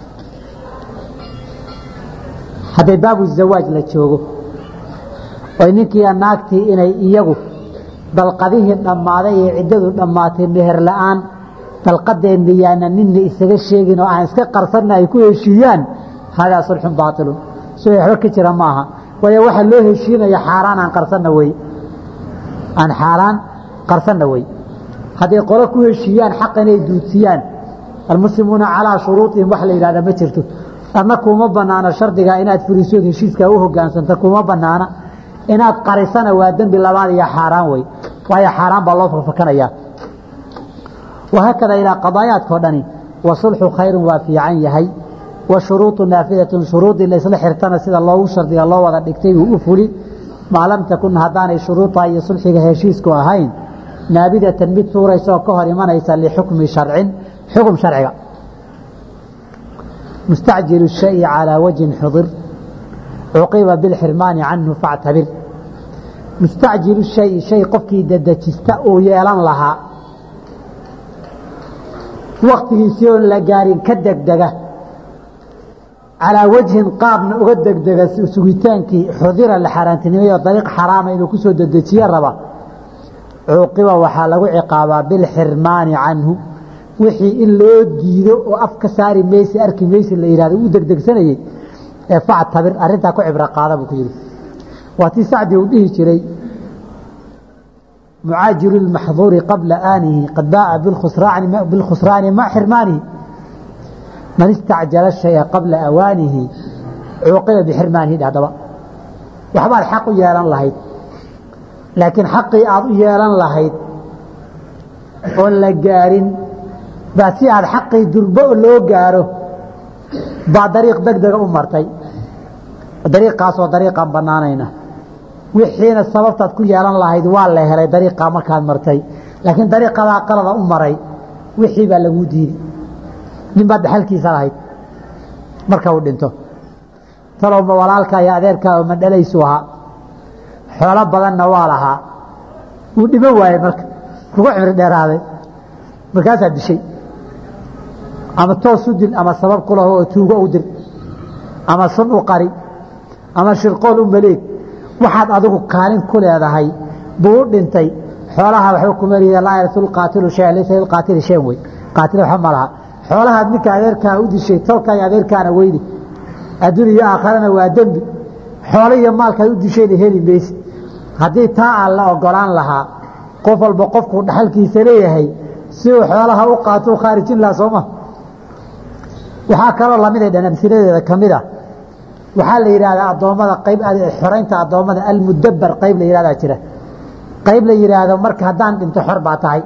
hadday baabu zawaaj la joogo oy ninkiiyo naagtii inay iyagu dalqadihii dhammaaday ee ciddadu dhammaatay meher la'aan dalqadeenna yaana ninna isaga sheegin oo aan iska qarsanna ay ku heshiiyaan haadaa sulxun baatilun so waxba ka jira maaha waayo waxaa loo heshiinaya xaaraan aan qarsanna wey aan xaaraan qarsanna wey hadday qolo ku heshiiyaan xaq inay duudsiyaan almuslimuuna calaa shuruuطihim wax la yidhahda ma jirto adna kuma banaana shardiga inaad furisood heshiiskaa u hogaansanta kuma banaana inaad qarisana waa dembi labaad iyo xaaraan wey waayo xaaraan baa loo fakfakanaya wahaakada ilaa qadaayaadkao dhani wa sulxu khayrun waa fiican yahay wa shuruuطu naafidatun shuruudii laysla xirtana sida loogu shardiga loo wada dhigtay buu u fuli maa lam takun haddaanay shuruuطa iyo sulxiga heshiisku ahayn naabidatan mid tuuraysa oo ka hor imanaysa lixukmi sharcin xukum sharciga mustacjilu الshayi calىa wajhin xudir cuqiba biاlxirmaani canhu factabir mustacjilu shayi shay qofkii dadejista uu yeelan lahaa waktigiisii oon la gaarin ka degdega calaa wajhin qaabna uga degdega sugitaankii xudira la xaaraantinimayo dariiq xaraama inuu ku soo dedejiye raba cuuqiba waxaa lagu ciqaabaa bilxirmaani canhu wixii in loo diido oo af ka saari mayse arki mayse la yihahdo uu degdegsanayey ee factabir arrintaa ku cibro qaada buu ku yidhi waa tii sacdi uu dhihi jiray mucaajiru lmaxduuri qabla aanihi qad baaa bilkhusraani maca xirmaanihi man istacjala shaya qabla awaanihi cuuqiba bixirmaanihi dhahdaba waxbaad xaq u yeelan lahayd laakiin xaqii aad u yeelan lahayd oon la gaarin baa si aad xaqii durbo loo gaaro baa dariiq degdega u martay dariiqaasoo dariiqaan bannaanayna wixiina sababtaad ku yeelan lahayd waa la helay dariiqaa markaad martay laakiin dariiqadaa qalada u maray wixii baa laguu diiday nin baad dhaxalkiisa lahayd marka uu dhinto talowma walaalkaa iyo adeerkaa oo mandhalaysu ahaa xoolo badanna waa lahaa wuu dhimo waayey marka kugu cimri dheeraaday markaasaa dishay ama toos u dil ama sabab ku laho oo tuugo u dir ama sun u qari ama shirqool u maleeg waxaad adigu kaalin ku leedahay buu u dhintay xoolaha waxba kuma liida laa yarsul qaatilu shay laysa lilqaatili shay wey qaatil waxba ma laha xoolahaad ninka adeerkaa u dishay tolka iyo adeerkaana weydi adduun iyo aakharana waa dembi xoolo iyo maalkaad u dishayna heli mayse haddii taa aan la ogolaan lahaa qof walba qofkuu dhaxalkiisa leeyahay si uu xoolaha u qaato u khaarijin lahaa sooma waxaa kaloo lamida dhan amsiladeeda ka mid a waxaa la yidhaahdaa addoommada qayb xoraynta addoommada almudabar qayb la yihahdaa jira qayb la yidhaahdo marka haddaan dhinto xor baa tahay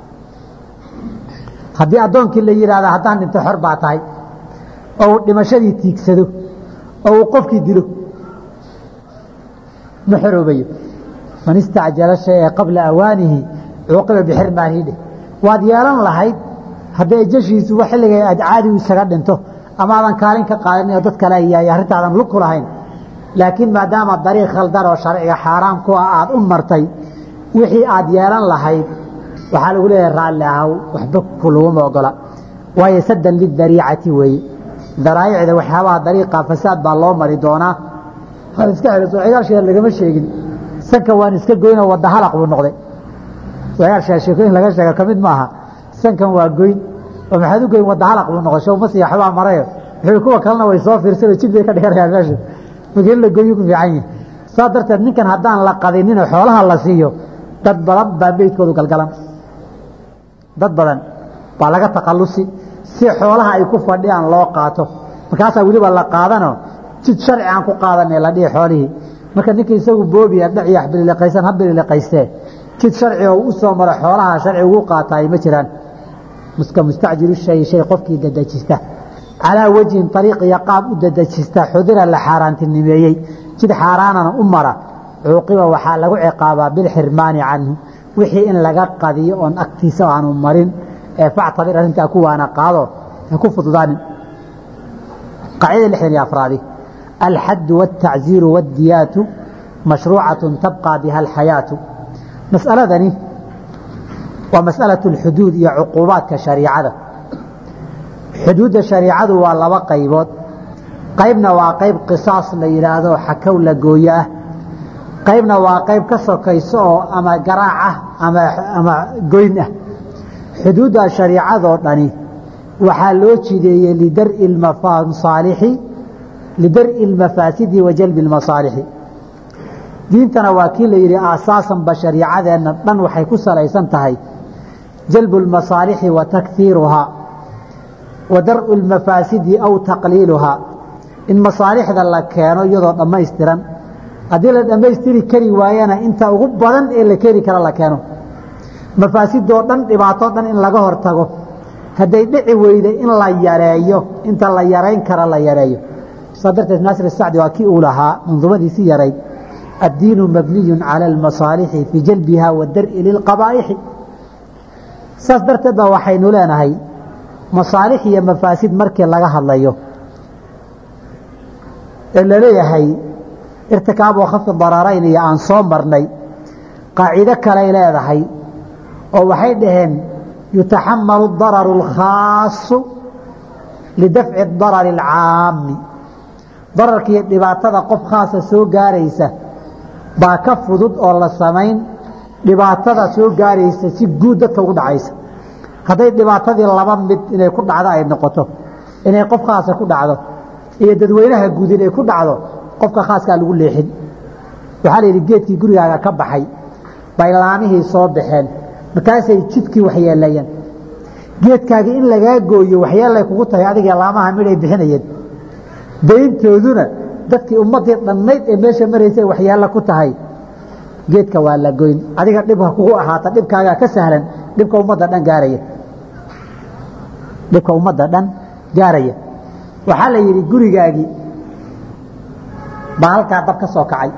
haddii addoonkii la yidhaahdo haddaan dhinto xor baa tahay oo uu dhimashadii tiigsado oo uu qofkii dilo ma xoroobayo man istacjala shaya qabla awaanihi cuuqiba bixirmaanihi dheh waad yeelan lahayd hadday jashiisu xilliga aad caadi isaga dhinto ama aadan kaalin ka qaadanin oo dad kale ay arrintaadan lug ku lahayn laakiin maadaama dariiq khaldan oo sharciga xaaraam ku ah aad u martay wixii aad yeelan lahayd waxaa lagu leeyahay raalli ahaw waxba ku laguma ogola waayo sadan lidariicati weeye daraaicda waxyaabaha dariiqa fasaad baa loo mari doonaa had iska xeliso cigaasheeda lagama sheegin sanka waan iska goynoo wadda halaq buu noqday cigaasheeda sheekooyin laga sheega ka mid maaha sankan waa goyn oo maxaad u goyn wadda halaq buu noqosho uma sii waxbaa marayo wuxuu kuwa kalena way soo fiirsan oo jid bay ka dhiganayaan meesha marka in la goyu ku fiican yahay saa darteed ninkan haddaan la qadinin oo xoolaha la siiyo dad badan baa meydkoodu galgalan dad badan baa laga takhalusi si xoolaha ay ku fadhiyaan loo qaato markaasaa weliba la qaadano jid sharci aan ku qaadanay la dhihi xoolihii marka ninkii isagu boobiya dhaciyax bililiqaysan ha bililiqaystee jid sharci oo u soo mara xoolaha sharci ugu qaataay ma jiraan muska mustacjilu shay shay qofkii dadajista calaa wajhin ariiq iyo qaab u dadajista xudira la xaaraantinimeeyey jid xaaraanana u mara cuuqiba waxaa lagu ciqaabaa bilxirmaani canhu wixii in laga qadiyo oon agtiisa aanu marin ee factabir arrintaa kuwaana qaado ha ku fududaanin qaacida lixdan iyo afraadi alxaddu wاltacziiru wاddiyaatu mashruucaة tabqى biha alxayaatu mas'aladani waa masأalaة اlxuduud iyo cuquubaadka shariicada xuduudda shariicadu waa laba qaybood qaybna waa qayb qisaas la yidhaahdo xakow la gooyo ah qaybna waa qayb ka sokayso oo ama garaac ah ama goyn ah xuduudda shariicadoo dhani waxaa loo jideeyey lidari masaalixi lidari اlmafaasidi wa jalbi اlmasaalixi diintana waa kii la yidhi aasaasanba shariicadeenna dhan waxay ku salaysan tahay jalbu اlmasaalixi wa takhiiruhaa wa dar'u اlmafaasidi aw taqliiluhaa in masaalixda la keeno iyadoo dhammaystiran haddii la dhammaystiri kari waayana inta ugu badan ee la keeni kara la keeno mafaasidoo dhan dhibaatoo dhan in laga hortago hadday dhici weyday in la yareeyo inta la yarayn kara la yareeyo saa darteed naasir sacdi waa kii uu lahaa manduumadiisii yarayd addiinu mabniyu cala almasaalixi fii jalbiha wa dar'i lilqabaa'ixi saas darteed baa waxaynu leenahay masaalix iyo mafaasid markii laga hadlayo ee laleeyahay irtikaab oo khafi dararayn iyo aan soo marnay qaacido kaley leedahay oo waxay dhaheen yutaxamalu dararu اlkhaasu lidafci darari اlcaami dararkiiyo dhibaatada qof khaasa soo gaaraysa baa ka fudud oo la samayn dhibaatada soo gaaraysa si guud dadka ugu dhacaysa hadday dhibaatadii laba mid inay ku dhacdo ay noqoto inay qof khaasa ku dhacdo iyo dadweynaha guud inay ku dhacdo qofka khaaskaa lagu leexin waxaa la yidhi geedkii gurigaaga ka baxay bay laamihii soo baxeen markaasay jidkii waxyeeleeyeen geedkaagii in lagaa gooyo waxyeelay kugu tahay adigee laamaha midhay bixinayeen dayntooduna dadkii ummaddii dhannayd ee meesha maraysay waxyeello ku tahay geedka waa la goyn adiga dhibha kugu ahaata dhibkaagaa ka sahlan dhibka ummadda dhan gaaraya dhibka ummadda dhan gaaraya waxaa la yidhi gurigaagii baa halkaa dab ka soo kacay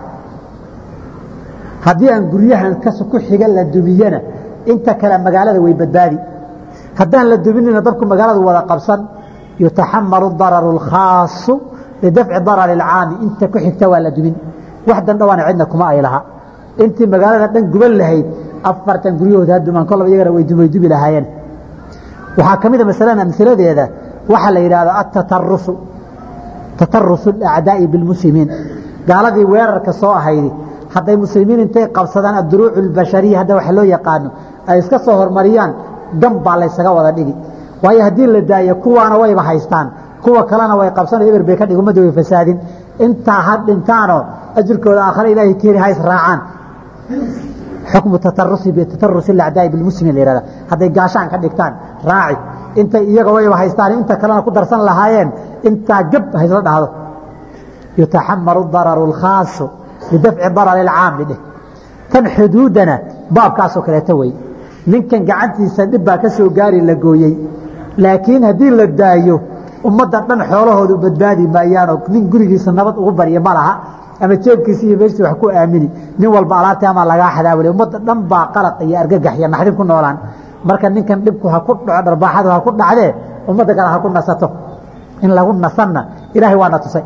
haddii aan guryahan ku xiga la dumiyana inta kale magaalada way badbaadi haddaan la duminina dabku magaaladu wada qabsan yutaxamalu dararu اlkhaasu lidafci darari اlcaami inta ku xigta waa la dumin wax dandhawaana cidna kuma ay laha intii magaalada dhan guban lahayd afartan guryahood ha dumaan kolaba iyagana way dumaydubi lahaayeen waxaa ka mida masalada amhiladeeda waxaa la yidhahdo atatarusu tatarusu acdaa'i bilmuslimiin gaaladii weerarka soo ahaydi hadday muslimiin intay qabsadaan adduruucu albashariya hadda waxa loo yaqaano ay iska soo hormariyaan gam baa laysaga wada dhigi waayo haddii la daayo kuwaana wayba haystaan kuwa kalena way qabsana eber bay ka dhig ummadda way fasaadin intaa ha dhintaanoo ajirkooda aakhare ilaahay keeni hays raacaan xukmu tatarusi bitatarusi alacdaa'i bilmuslimiin la yihahda hadday gaashaan ka dhigtaan raaci intay iyaga wayba haystaan inta kalena ku darsan lahaayeen intaa gab haysla dhahdo yutaxamalu dararu اlkhaasu lidafci darari اlcaami dheh tan xuduudana baabkaasoo kaleeto wey ninkan gacantiisa dhib baa ka soo gaari la gooyey laakiin haddii la daayo ummadda dhan xoolahoodu badbaadi maayaanoo nin gurigiisa nabad ugu barya ma laha ama jeebkiisa iyo meeshii wax ku aamini nin walba alaabtii ama lagaa xadaawale ummadda dhan baa qalaq iyo argagax iyo naxdin ku noolaan marka ninkan dhibku ha ku dhaco dharbaaxadu ha ku dhacdee ummadda kale ha ku nasato in lagu nasanna ilaahay waana tusay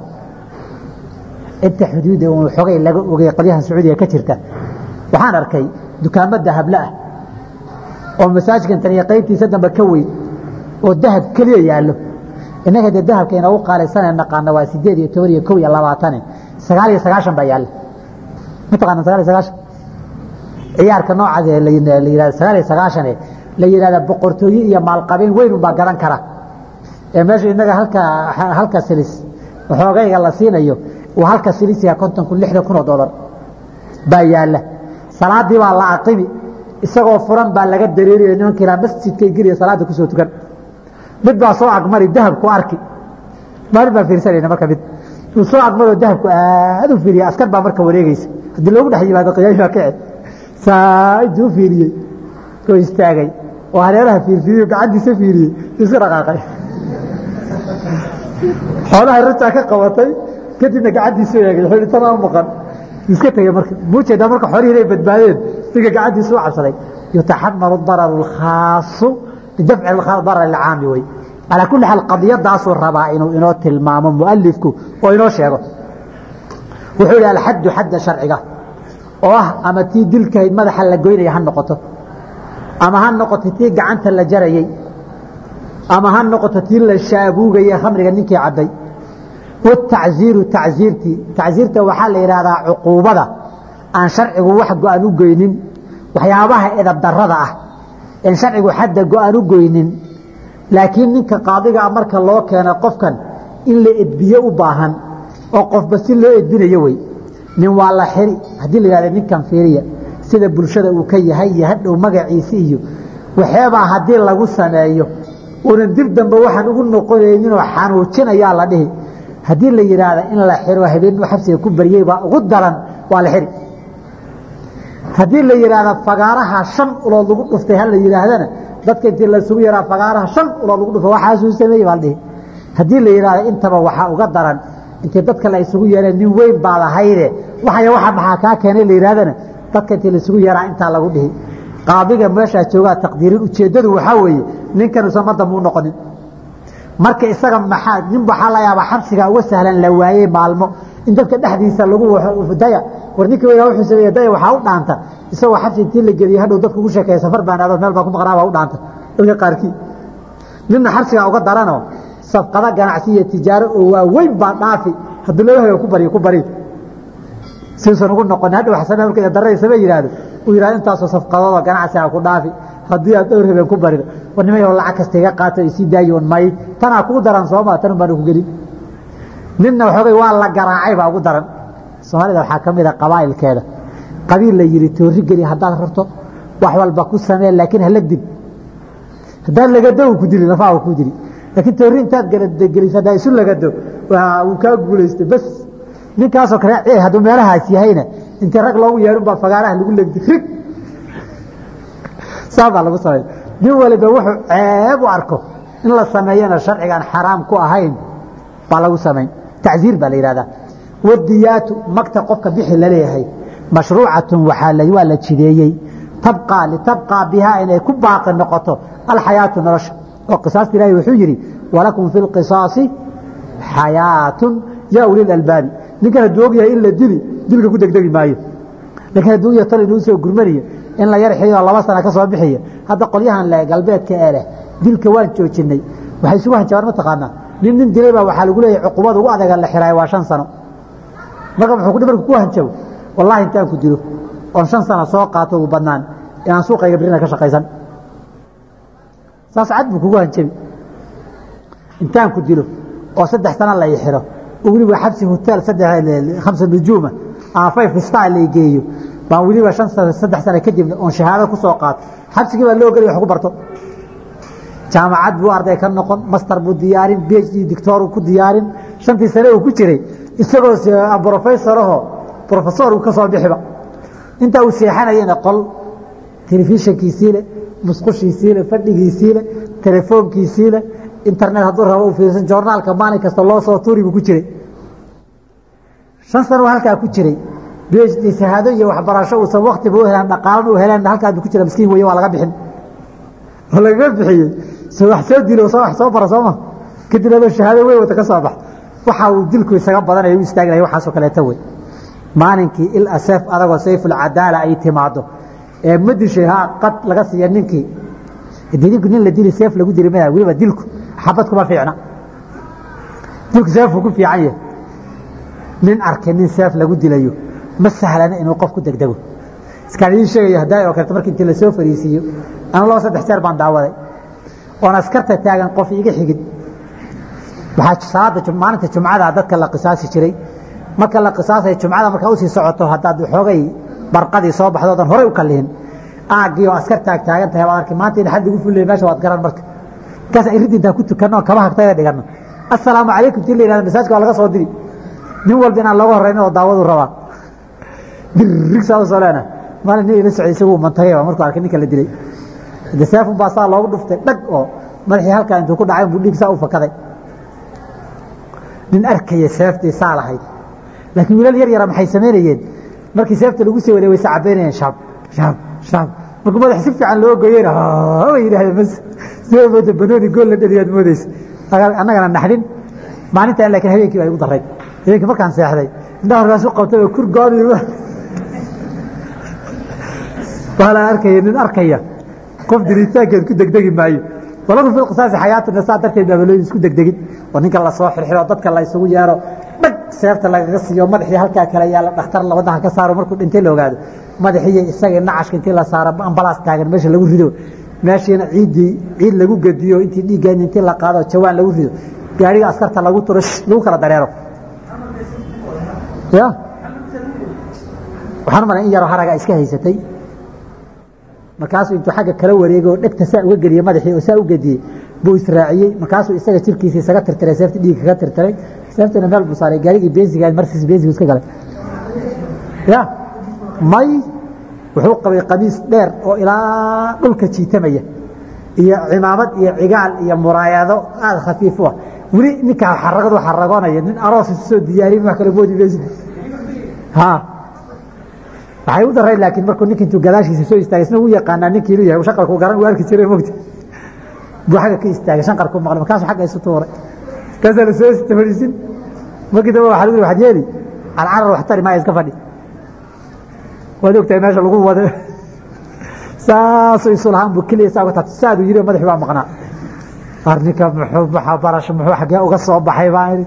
inta xuduudda uu xogay laga ogay qadyahan sacuudiga ka jirta waxaan arkay dukaamada habla ah oo masaajidkan taniya qaybtiisa dambe ka weyn oo dahab keliya yaallo innaga dee dahabka inoogu qaalaysane naqaana waa sideed iyo toban iyo kow iyo labaatane sagaal iyo sagaashan baa yaalla mataqaana sagaal iyo sagaashan ciyaarka noocaas la yihahdo sagaal iyo sagaashane la yidhahda boqortooye iyo maalqabeen weyn unbaa garan kara ee meesha innaga halka halka silis waxoogayga la siinayo uu halka silisiga konton kun lixdan kun oo dollar baa yaalla salaadii baa la aqimi isagoo furan baa laga dareeriyo nimankii ilaa masjidkay geliya salaada kusoo tukan mid baa soo agmari dahabku arki maalin baan fiirsanayna marka mid uu soo agmaroo dahabku aad u fiiriya askar baa marka wareegeysa haddii loogu dhex yimaado qiyaami baa kici saa intuu u fiiriyey oo istaagay oo hareeraha fiirfiiriyo gacantiisa fiiriyey iska dhaqaaqay xoolaha rintaa ka qabatay kadibna gacantiisu eegay wuxuu tanaa u maqan iska tegey marka muujeedaa marka xoolihii inay badbaadeen siga gacantiisu u cabsaday yutaxamalu dararu alkhaasu lidafci darar alcaami wey calaa kulli xaal qadiyadaasuu rabaa inuu inoo tilmaamo mualifku oo inoo sheego wuxuu yihi alxaddu xadda sharciga oo ah ama tii dilkahayd madaxa la goynaya ha noqoto ama ha noqoto tii gacanta la jarayey ama ha noqoto tii la shaabuugaya khamriga ninkii cabbay wataziiru taziirtii tacziirta waxaa la yidhahdaa cuquubada aan sharcigu wax go-an u goynin waxyaabaha edab darada ah en sharcigu xadda go-an u goynin laakiin ninka qaadigaa marka loo keeno qofkan in la edbiye u baahan oo qofba si loo edbinayo wey nin waa la xiri haddii la yihahda ninkan fiiriya sida bulshada uu ka yahay iyo hadhow magaciisi iyo waxeebaa haddii lagu sameeyo uunan dib dambe waxaan ugu noqonayninoo xanuujinayaa la dhihi haddii la yidhaahda in la xiro habeen xabsiga ku baryey baa ugu daran waa la xiri haddii la yidhaahda fagaaraha shan ulood lagu dhuftay ha la yidhaahdana dadka intii lasugu yaraa fagaaraha shan ulood lagu dhufta waxaasuu sameeyey baa la dhihi haddii la yidhaahda intaba waxaa uga daran intii dadka la isugu yeereen nin weyn baad ahayde waxay waxa maxaa kaa keenay la yidhahdana dadka intii laisugu yaraa intaa lagu dhihi qaadiga meeshaa joogaa taqdiirin ujeeddadu waxaa weeye ninkan usan ma dambe u noqonin marka isaga maxaa nin waxaa la yaabaa xabsiga uga sahlan la waayey maalmo in dadka dhexdiisa lagu daya war ninka weynaa wuxuu sameeye daya waxaa u dhaanta isagoo xabsi intii la geliye hadhow dadka ugu sheekeeya safar baan aado meel baan ku maqnaa baa u dhaanta dadka qaarkii ninna xabsigaa uga daranoo safqado ganacsi iyo tijaaro oo waaweyn baa dhaafi haddii loo hayo ku bari ku bari siusan ugu noqon hadhow xasana marka darray sama yidhaahdo uu yidhahdo intaasoo safqadooda ganacsiga ku dhaafi haddii aad dhowr habeen ku barido war nimayo lacag kasta iga qaato isii daayoon may tanaa kugu daran sooma tanun baan ku gelin ninna waxoogay waa la garaacay baa ugu daran soomaalida waxaa ka mid a qabaa'ilkeeda qabiil la yidhi toori geli haddaad rabto wax walba ku samee laakiin hala dib haddaad lagado ku dili nafaa ku dili laakiin toori intaad geliso haddaa isu lagado wuu kaa guulaystay bas ninkaasoo kale hadduu meelahaas yahayna intii rag loogu yeerin baa fagaaraha lagu legdi rig saa baa lagu samay nin waliba wuxuu ceeb u arko in la sameeyana sharcigaan xaraam ku ahayn baa lagu samayn tacziir baa la yidhahdaa wadiyaatu magta qofka bixi laleeyahay mashruucatun waxaa waa la jideeyey tabqaa litabqaa bihaa inay ku baaqi noqoto alxayaatu nolosha oo qisaasta ilahi wuxuu yidhi walakum fi lqisaasi xayaatun yaa ulil albaabi ninkan hadduu og yahay in la dili dilka ku degdegi maayo laakiin hadduu ya tol inuu soo gurmanayo in la yar xiyo laba sana ka soo bixiya hadda qolyahan le galbeedka ee leh dilka waan joojinay waxay isugu hanjabaan ma taqaanaa nin nin dilay baa waxaa lagu leeyahay cuqubada ugu adaga la xiraayo waa shan sano marka muxuu marku ku hanjabo wallahi intaan ku dilo oon shan sano soo qaato ugu badnaan inaan suuqayga birina ka shaqaysan saas cad buu kugu hanjabi intaan ku dilo oo saddex sano la xiro oo weliba xabsi hotel khamsa nujuuma ama five star la geeyo baan weliba shan sano saddex sano kadibna oon shahaado ku soo qaato xabsigii baa loo geliy wax ku barto jaamacad buu arday ka noqon master buu diyaarin b h d dictor ku diyaarin shantii sane uu ku jiray isagoo brofesorahoo profesor uu ka soo bixiba intaa uu seexanayana qol telefishankiisii le musqushiisii le fadhigiisii le telefoonkiisii le internet hadduu rabo u fiirsan joornaalka maalin kasta loo soo tuuri buu ku jiray shan sano halkaa ku jiray b h d shahaado iyo waxbarasho uusan waktiba u helaan dhaqaalana u heleen halkaa buu ku jira miskiin weye waa laga bixin oo lagaga bixiyey so wax soo dilo soo wax soo bara sooma kadib adoo shahaado wey wata ka soo bax waxa uu dilku isaga badanaya u istaagnaya waxaasoo kaleeta wey maalinkii il aseef adagoo sayfulcadaala ay timaado ee ma dishay ha qad laga siiya ninkii dinku nin la dili seef lagu dili maya weliba dilku xabad kuma fiicna dilku seefuu ku fiican yahay nin arkay nin seef lagu dilayo ma sahlana inuu qof ku degdego iskaan idiin sheegayo haddaa oo kaleeto marka intii lasoo fariisiiyo anu laba saddex jeer baan daawaday oon askarta taagan qof iga xigid waxaa salaada maalinta jumcada dadka la qisaasi jiray marka la qisaasay jumcada markaa usii socoto haddaad xoogay barqadii soo baxdoodan horey u kalihin aagii oo askar taag taagan tahay waad arki maanta in xad lagu fullay meesha waad garan marka markaas ay ridintaa ku tukanno kaba hagtayda dhiganno assalaamu calaykum tii la yihahda masaajka waa laga soo diri nin walba inaan looga horreyn oo daawadu rabaa dirrig saa usoo leena maalin nin ila socday isagu mantagay markuu arkay ninka la dilay de seefun baa saa loogu dhuftay dhag oo madaxii halkaa intuu ku dhacay buu dhiig saa u fakaday nin arkaya seeftii saa lahayd laakiin wiilal yar yara maxay samaynayeen markii seefta lagu soo waday way sacabeynayeen shaab shaab shaab markuu madax si fiican loo goyeyna way yidhahdeen bas sida mooda banooni gool la dhaliyaad moodaysa annagana naxdin maalintaa laakiin habeenkii baa igu daray habeenkii markaan seexday indhaha horkaas u qabtay oo kur gooni baalaan arkaya nin arkaya qof diritaankeed ku degdegi maayo walagu fil qisaasi xayaatuna saa darteed baa balooyin isku degdegin oo ninka lasoo xirxiro dadka la isugu yeero dhag seefta lagaga siiyo madaxii halkaa kale yaala dhakhtar labadaha ka saaro markuu dhintay la ogaado madaxiiyo isagii nacashka intii la saaro ambalaas taagan meesha lagu rido meeshiina ciiddii ciid lagu gediyo intii dhiiggeeni intii la qaado jawaan lagu rido gaariga askarta lagu turo lagu kala dareero ya waxaan malay in yaroo haraga iska haysatay markaasuu intuu agga kala wareegay oo dhegta saa uga geliyey madaxii oo saa u gediyey buu israaciyey markaasuu isaga jirkiisa isaga tirtiray seefta dhiigga kaga tirtiray seeftana meel buu saaray gaarigii bensiga marsiis bensigu iska galay ya may wuxuu qabay qamiis dheer oo ilaa dhulka jiitamaya iyo cimaamad iyo cigaal iyo muraayado aada khafiif u ah weli ninkaa xaragadu xaragoonaya nin aroos soo diyaariyin wax kale moodi maysid ha waxay u daray laakiin markuu ninka intuu gadaashiisa soo istaagay isna u yaqaanaa ninkii inuu yahay shaqalku garan uu arki jiray mogta buu xagga ka istaagay shanqarku maqlay markaasuu xagga isu tuuray markaasaa la soo istafariisin markii dambe waxaa lagu waxaad yeeli alcarar wax tari maaya iska fadhi waad ogtahay meesha lagu wada saasuu isu lahaan buu keliya saa uga taabtay saaduu yidhi madaxii baa maqnaa arninka muxuu baxa barasho muxuu xaggee uga soo baxay baa idhi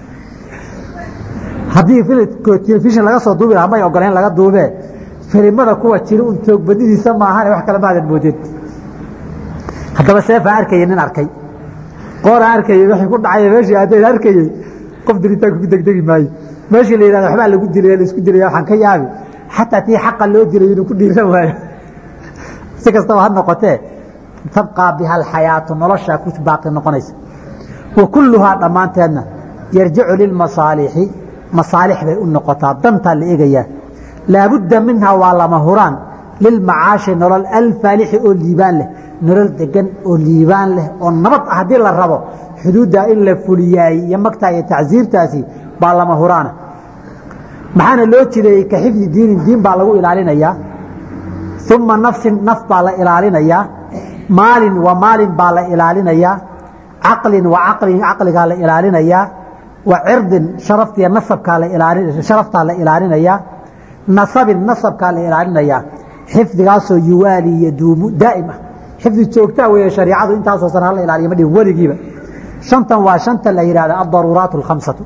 haddii telefishin laga soo duubi lahaa may ogoleen laga duubee filimada kuwa jira un toogbadnidiisa maahan wax kale maadan moodeen haddaba seefaa arkaya nin arkay qooraan arkayay wixii ku dhacay meeshii aadayn arkayey qof diritaanku ku degdegi maayo meeshii la yidhahda waxbaa lagu dilay la isku dilaya waxaan ka yaabi xataa tii xaqa loo dilay inuu ku dhiiran waayo si kastaba ha noqotee tabqaa biha alxayaatu noloshaa ku baaqi noqonaysa wa kulluhaa dhammaanteedna yarjicu lilmasaalixi masaalix bay u noqotaa dantaa la eegayaa laabudda minhaa waa lama huraan lilmacaashi nolol alfaalixi oo liibaan leh nolol degan oo liibaan leh oo nabad ah haddii la rabo xuduuddaa in la fuliyaay iyo magtaa iyo tacsiirtaasi baa lama huraana maxaana loo jideeyey ka xifdi diinin diin baa lagu ilaalinayaa uma nafsin naf baa la ilaalinayaa maalin wa maalin baa la ilaalinayaa caqlin wa caqlin caqligaa la ilaalinayaa wa cirdin sharaftiiyo nasabkaa la ilaalin sharaftaa la ilaalinayaa nasabin nasabkaa la ilaalinayaa xifdigaasoo yuwaali yaduumu daa'im ah xifdi joogtaa weeye shariicadu intaasoo sana hala ilaaliya ma dhihin weligiiba shantan waa shanta la yidhahda addaruuraat alkhamsatu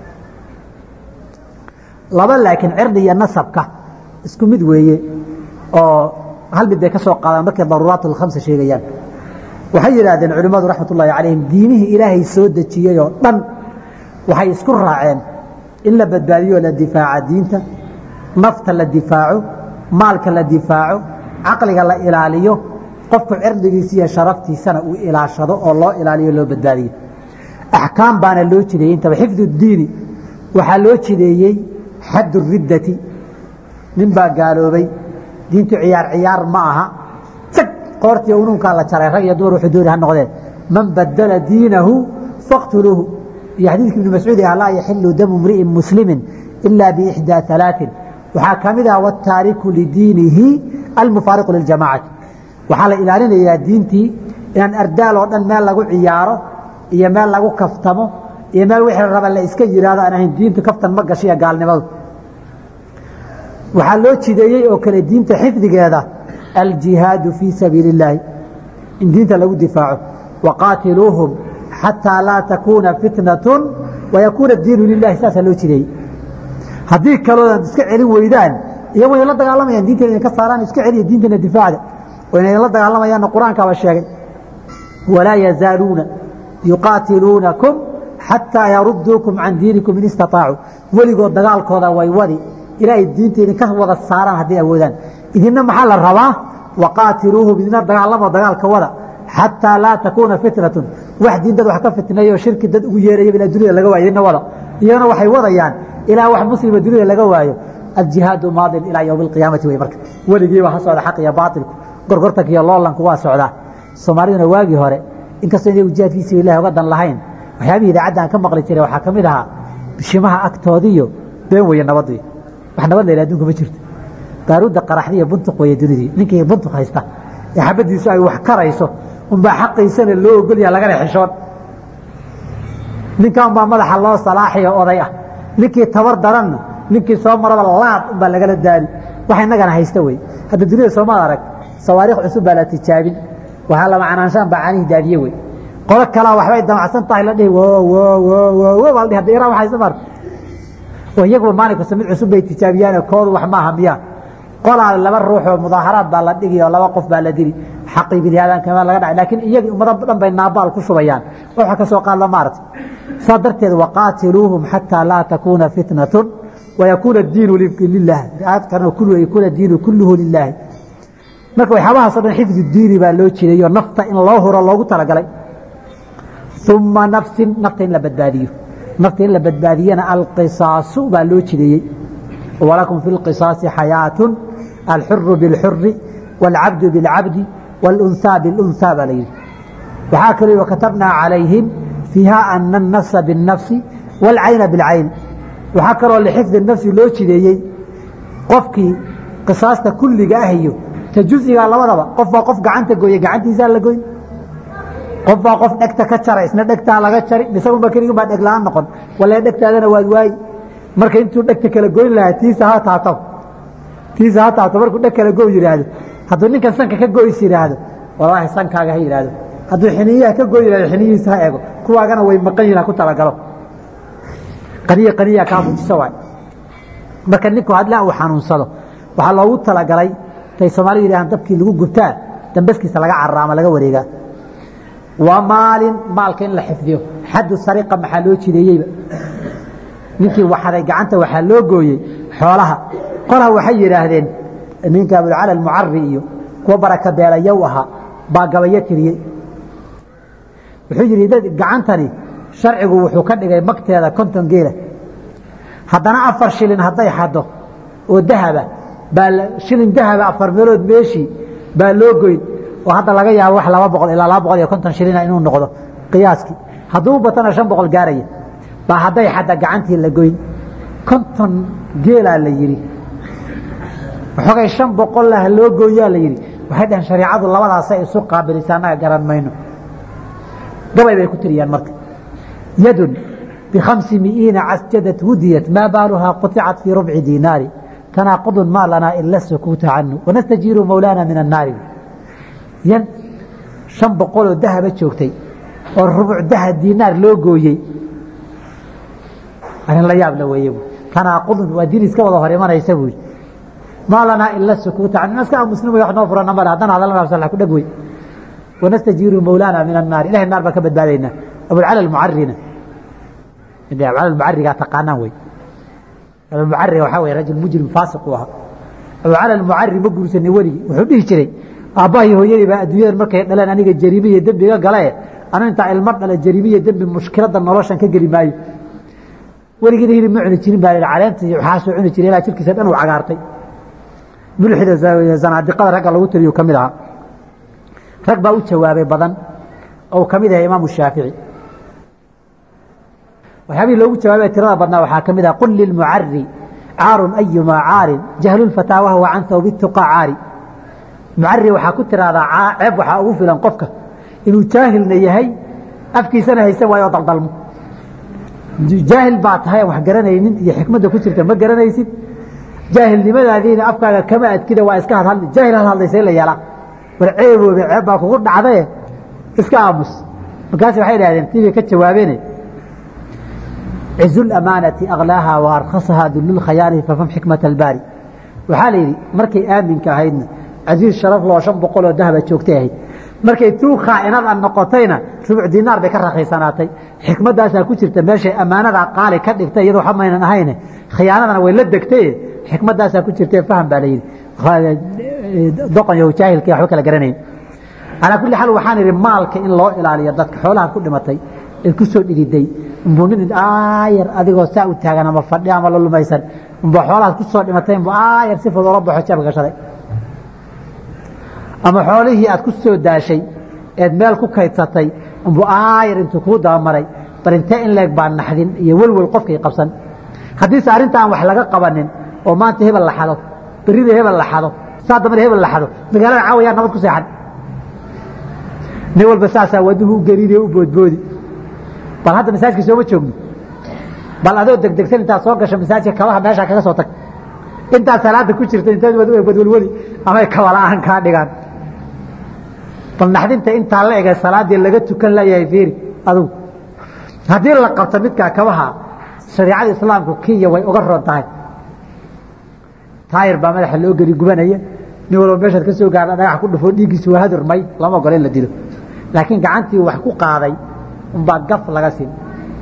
laba laakiin cirdi iyo nasabka isku mid weeye oo hal mid bay ka soo qaadaan markay daruuraat alkhamsa sheegayaan waxay yidhaahdeen culimmadu raxmat ullaahi calayhim diimihii ilaahay soo dejiyey oo dhan waxay isku raaceen in la badbaadiyo la difaaca diinta nafta la difaaco maalka la difaaco caqliga la ilaaliyo qofku cirdigiisa iyo sharaftiisana uu ilaashado oo loo ilaaliyo loo badbaadiyo axkaam baana loo jideeyey intaba xifdu diini waxaa loo jideeyey xaddu riddati nin baa gaaloobay diintu ciyaar ciyaar ma aha jag qoortii ununkaa la jaray rag iyo dumar wuxuu dooni ha noqdeen man badala diinahu faqtuluuhu iyo xadiidka ibnu mascuud ah laa yaxilu damu mri'in muslimin ila biixdaa alaain waxaa ka mid ah wataariku lidiinihi almufaariqu liljamacati waxaa la ilaalinayaa diintii inaan ardaal oo dhan meel lagu ciyaaro iyo meel lagu kaftamo iyo meel wixii raba la iska yidhaahdo aan ahayn diintu kaftan ma gashiya gaalnimadu waxaa loo jideeyey oo kale diinta xifdigeeda aljihaadu fii sabiili اllaahi in diinta lagu difaaco waqaatiluuhum xataa laa takuuna fitnatu wayakuuna diinu lilahi saasaa loo jideeyey haddii kaloodan iska celin weydaan iyago la dagaalamayaan diinteena ka saaraan iska celiya diintana difaacda oo inay la dagaalamayaanna qur-aankaaba sheegay walaa yazaaluuna yuqaatiluunakum xataa yaruduukum can diinikum in istaطaacuu weligood dagaalkooda way wadi ilaa ay diinta idinka wada saaraan hadday awoodaan idinna maxaa la rabaa waqaatiluuhum idina dagaalamo dagaalka wada xataa laa takuuna fitnatun wax diin dad wax ka fitneeyo shirki dad ugu yeeraya ilaa dunida laga waayo idina wada iyagana waxay wadayaan ilaa wax muslima dunida laga waayo aljihaadu maadin ilaa ywmi اqiyaamati wey marka weligiiba ha socda xaq iyo baailku gorgortanka iyo loolanku waa socdaa soomaaliduna waagii hore inkastoo inagu jihaad fii sabiil lahi oga dan lahayn waxyaabihii idaacadda aan ka maqli jiray waxaa ka mid ahaa bishimaha agtoodiiyo been weye nabadii wax nabad la yidhah adunka ma jirto daaruudda qaraxdiiyo buntuq weeye dunidii ninkii buntuq haysta ee xabadiisu ay wax karayso unbaa xaqiisana loo ogolyaha lagana xishoon ninkan baa madaxa loo salaaxiyo oday ah ninkii tabar daranna ninkii soo maraba laad unbaa lagala daali wax inagana haysta wey hadda dunida soomaad arag sawaariikh cusub baa la tijaabin waxaa lama canaanshaan baa canihii daadiye wey qolo kalaa waxbay damacsan tahay la dhihi baa la hadda iraan waxaysa marka oo iyaguba maalin kasta mid cusub bay tijaabiyaane koodu wax maaha miyaa qolaa laba ruux oo mudaaharaad baa la dhigi oo laba qof baa la dili xaqii biniaadam kama laga dhacay laakiin iyagii ummado dhan bay naabaal ku shubayaan waxa ka soo qaadla maarata saa darteed waqaatiluuhum xataa laa takuuna fitnatun wayakuuna diinu lilah yakuuna diinu kulluhu lilaahi marka waxyaabahaasoo dhan xifdu diini baa loo jidayo nafta in loo huro loogu talagalay uma nafsin nafta in la badbaadiyo nafta in la badbaadiyana alqisaasu baa loo jideeyey walakum fi lqisaasi xayaatun alxuru biاlxuri wاlcabdu biاlcabdi wاlunhaa biاlunhaa baa la yidhi waxaa kaloo wakatabnaa calayhim fiiha ana الnafsa biالnafsi wاlcayna biاlcayn waxaa kaloo lixifdi nafsi loo jideeyey qofkii qisaasta kulliga ah iyo ta juziga labadaba qof baa qof gacanta gooye gacantiisaa la goyn qof baa qof dhegta ka jara isna dhegtaa laga jari isagunba keligin baa dheg la-aan noqon wala dhegtaadana waad waayi marka intuu dhegta kala goyn lahaa tiisa ha taato tiisa ha taato markuu dheg kala go yidhaahdo hadduu ninkan sanka ka goys yidhaahdo walaahi sankaaga ha yidhaahdo hadduu xiniyaha ka goy yidhahdo xiniyihiisa ha eego kuwaagana way maqan yihin ha ku talagalo qaniya qaniya kaa muujiso waay marka ninku hadlaa uu xanuunsado waxaa loogu talagalay tay soomaalida yidhahaan dabkii lagu gubtaa dambaskiisa laga cararaama laga wareegaa waa maalin maalka in la xifdiyo xaddu sariqa maxaa loo jideeyeyba ninkii waxaday gacanta waxaa loo gooyey xoolaha qolaha waxay yidhaahdeen ninka abulcala almucari iyo kuwa baraka beelayow ahaa baa gabayo tiriyey wuxuu yidhi gacantani sharcigu wuxuu ka dhigay magteeda konton geela haddana afar shilin hadday xaddo oo dahaba baa shilin dahaba afar meelood meeshii baa loo goyn oo hadda laga yaabo wax laba boqol ilaa laba boqol iyo konton shilina inuu noqdo qiyaaskii hadduu batana shan boqol gaaraya baa hadday xadda gacantii la goyn konton geelaa la yidhi waxoogay shan boqol lah loo gooyaa la yidhi waxay dhaheen shareicadu labadaasay isu qaabilisa annaga garan mayno gabay bay ku tiriyaan marka yadun bikhamsi mi'iina casjadad hudiyat maa baaluhaa quطicat fii rubci diinaari tanaaqudun maa lanaa ila sukuuta canhu wanastajiiru mawlaana min annaari yan shan boqoloo dahaba joogtay oo rubuc daha diinaar loo gooyey arrin la yaab la weeye bu tanaaqudun waa diin iska wada hor imanaysa buui maa lanaa ila sukuuta canhu iska muslim wax noo furana male haddana hadalna sal ku dheg wey wanastajiiru mawlaana min annaari ilahay naar baan ka badbaadaynaa abulcala almucarina abulcala almucarigaa taqaanaan wey abulmucari waxaa wey rajul mujrim faasiq uu ahaa abulcala almucari ma guursanay weligii wuxuu dhihi jiray aabbahay hooyadii baa adduunyadan markay dhaleen aniga jariime iyo dembiga gale anu intaa ilmo dhala jariime iyo dembi mushkiladda noloshan ka geli maayo weligiina hilib ma cuni jirin baa caleenta waxaasoo cuni jiray ilaa jirkiisa dhan uu cagaartay mulxida zanaadiqada ragga lagu tiriyu ka mid ahaa rag baa u jawaabay badan oo ka mid yahay imaamu shaafici waxyaabihii loogu jawaabay tirada badnaa waxaa ka mid ah qul lilmucari caarun ayumaa caarin jahlulfataa wahwa can hawbi tuqa caari mucari waxaa ku tiraahdaa ceeb waxaa ugu filan qofka inuu jaahilna yahay afkiisana haysan waayo oo daldalmo jaahil baa tahay aan wax garanaynin iyo xikmadda ku jirta ma garanaysid jaahilnimadaadiina afkaaga kama adkida waa iska hadhadli jaahil hadhadlaysee la yeelaa war ceeboobe ceeb baa kugu dhacdae iska aamus markaas waxay dhahdeen tibay ka jawaabeene cizu lamaanati aklaaha wa arkhasaha dulu lkhayaani fafam xikmat albaari waxaa la yidhi markay aaminka ahaydna casiiz sharaf loo shan boqol oo dahaba joogtay ahayd markay tuu khaa'inada noqotayna rubuc dinaar bay ka raqiisanaatay xikmadaasaa ku jirta meeshay ammaanadaa qaali ka dhigtay iyadoo waxa maynan ahayne khiyaanadana way la degtay xikmadaasaa ku jirta faham baa la yidhi doqon yahu jaahilka waxba kala garanayn calaa kulli xaal waxaan idhi maalka in loo ilaaliyo dadka xoolaha ku dhimatay ee ku soo dhididay umbuu nin aayar adigoo saa u taagan ama fadhi ama la lumaysan umbuu xoolahaas ku soo dhimatay umbuu aayar si fudud ula baxo jabka gashaday ama xoolihii aad ku soo daashay eed meel ku kaydsatay umbuu aayar intuu kuu dabamaray bal intee in leeg baa naxdin iyo welwel qofkay qabsan haddiise arrinta aan wax laga qabanin oo maanta hebel la xado berrida hebel la xado saa dambana hebel la xado magaalada caawayaa nabad ku seexan nin walba saasaa waduhu u gariidi u boodboodi bal hadda masaajka sooma joogno bal adoo degdegsan intaad soo gasho masaajka kabaha meeshaa kaga soo tag intaad salaada ku jirta intaad badwelweli amay kabala'aan kaa dhigaan bal naxdinta intaa la ege salaadii laga tukan layahay fiiri adugu haddii la qabto midkaa kabaha shariicada islaamku kiya way uga roon tahay taayir baa madaxa loo geli gubanaya nin walba meeshaad ka soo gaarha dhagax ku dhufo dhiiggiisu waa hadurmay lama ogola in la dilo laakiin gacantii wax ku qaaday unbaa gaf laga siin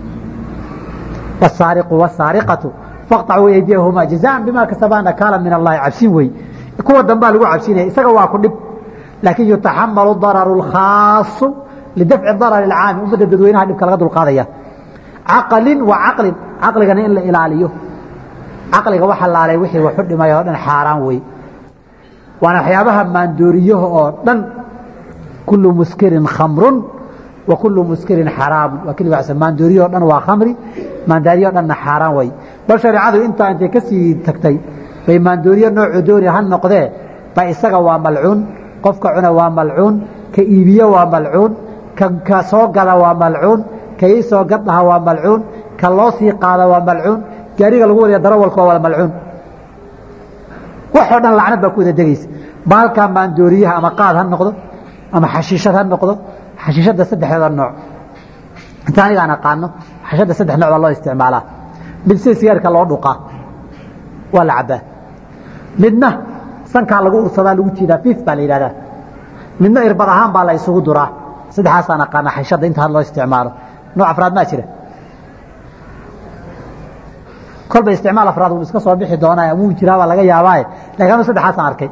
wasaariqu wasaariqatu faqطacuu aydiyahumaa jazaan bima kasabaa nakaala min allahi cabsin wey kuwa dambaa lagu cabsinaya isaga waa ku dhib laakiin yutaxamalu dararu اkhaasu lidafci darar اcaami ummadda dadweynaha dhibka laga dulqaadaya caqlin wa caqlin caqligana in la ilaaliyo caqliga waxa laalay wixii waxu dhimay oo dhan xaaraan wey waana waxyaabaha maandooriyaha oo dhan kulu muskirin khamrun wa kulu muskirin xaraamu waa keli maandooriyaha o dhan waa khamri maandaariyo dhanna xaaraan wey bal shareecadu intaa intay ka sii tagtay bay maandooriyo noocu dooni ha noqdee ba isaga waa malcuun qofka cuna waa malcuun ka iibiye waa malcuun ka soo gada waa malcuun ka ii soo gaddhaha waa malcuun ka loo sii qaada waa malcuun gaariga lagu wadaya darawalka waa wada malcuun waxoo dhan lacnad baa ku wada degaysa baalkaa maandooriyaha ama qaad ha noqdo ama xashiishad ha noqdo xashiishadda saddexdeeda nooc inta anigaan aqaano xashada saddex nooc baa loo isticmaalaa mid sida sigaarka loo dhuqaa waa la cabbaa midna sankaa lagu ursadaa lagu jiidaa fiif baa la yidhahdaa midna irbad ahaan baa la isugu duraa saddexaasaan aqaana xashada inta had loo isticmaalo nooc afraad maa jira kolba isticmaal afraad wuu iska soo bixi doonaa wuu jiraabaa laga yaabaaye lakin anu saddexaasaan arkay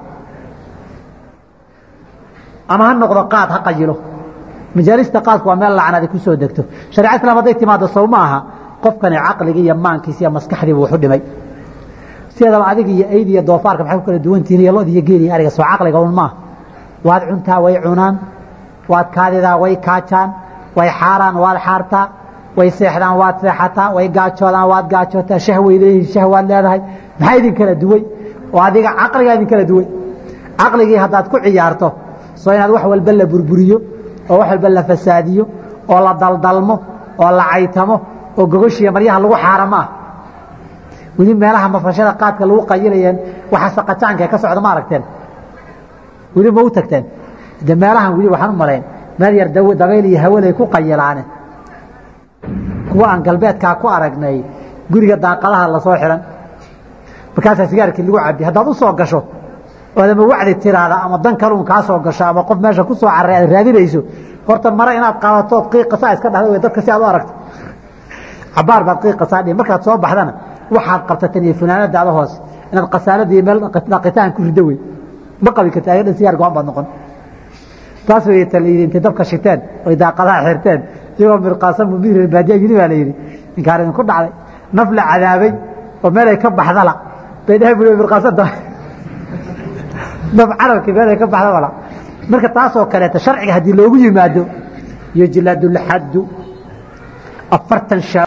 ama ha noqdo qaad ha qayilo majaalista qaadku waa meel lacnadi ku soo degto shareca islam hadday timaado sow ma aha qofkani caqligii iyo maankiisi iyo maskaxdiiba wuxu dhimay sideedaba adiga iyo aydi iyo doofaarka maxay ku kala duwantihiin iyo lod iyo geeli iyo ariga soo caqliga un maaha waad cuntaa way cunaan waad kaadidaa way kaajaan way xaaraan waad xaartaa way seexdaan waad seexataa way gaajoodaan waad gaajootaa shahway leeyihin shahwaad leedahay maxaa idin kala duway oo adiga caqligaa idin kala duway caqligii haddaad ku ciyaarto soo inaad wax walba la burburiyo oo wax walba la fasaadiyo oo la daldalmo oo la caytamo oo gogoshiiya maryaha lagu xaaramo ah weli meelaha mafrashada qaadka lagu qayilayeen waxa saqajaanka ka socda ma aragteen weli ma u tagteen de meelahan weli waxaan u malayn meel yar dabayl iyo hawalay ku qayilaane kuwa aan galbeedkaa ku aragnay guriga daaqadaha lasoo xihan markaasaa sigaarkii lagu cabi haddaad u soo gasho ood ama wacdi tiraada ama dan kaluun kaa soo gasho ama qof meesha ku soo carray aad raadinayso horta mare inaad qaadatood qiiqasaa iska dhahda wey dadka si aad u aragto cabaar baad qiiqasaa dhihi markaad soo baxdana waxaad qabtatan iyo funaanadaada hoose inaad kasaalada iyo meel dhaqitaan ku rido wey ma qabi karta aga dhan sigaar go-an baad noqon taas way taliidi intay dabka shiteen oy daaqadaha xirteen iyagoo mirqaasan mid reer baadiya yidhi baa la yidhi ninkaan idinku dhacday naf la cadaabay oo meel ay ka baxdala bay dhahay buli mirqaasan tahay naf carabkii meel ay ka baxda wala marka taasoo kaleeta sharciga haddii loogu yimaado yujladu lxaddu afartan shaa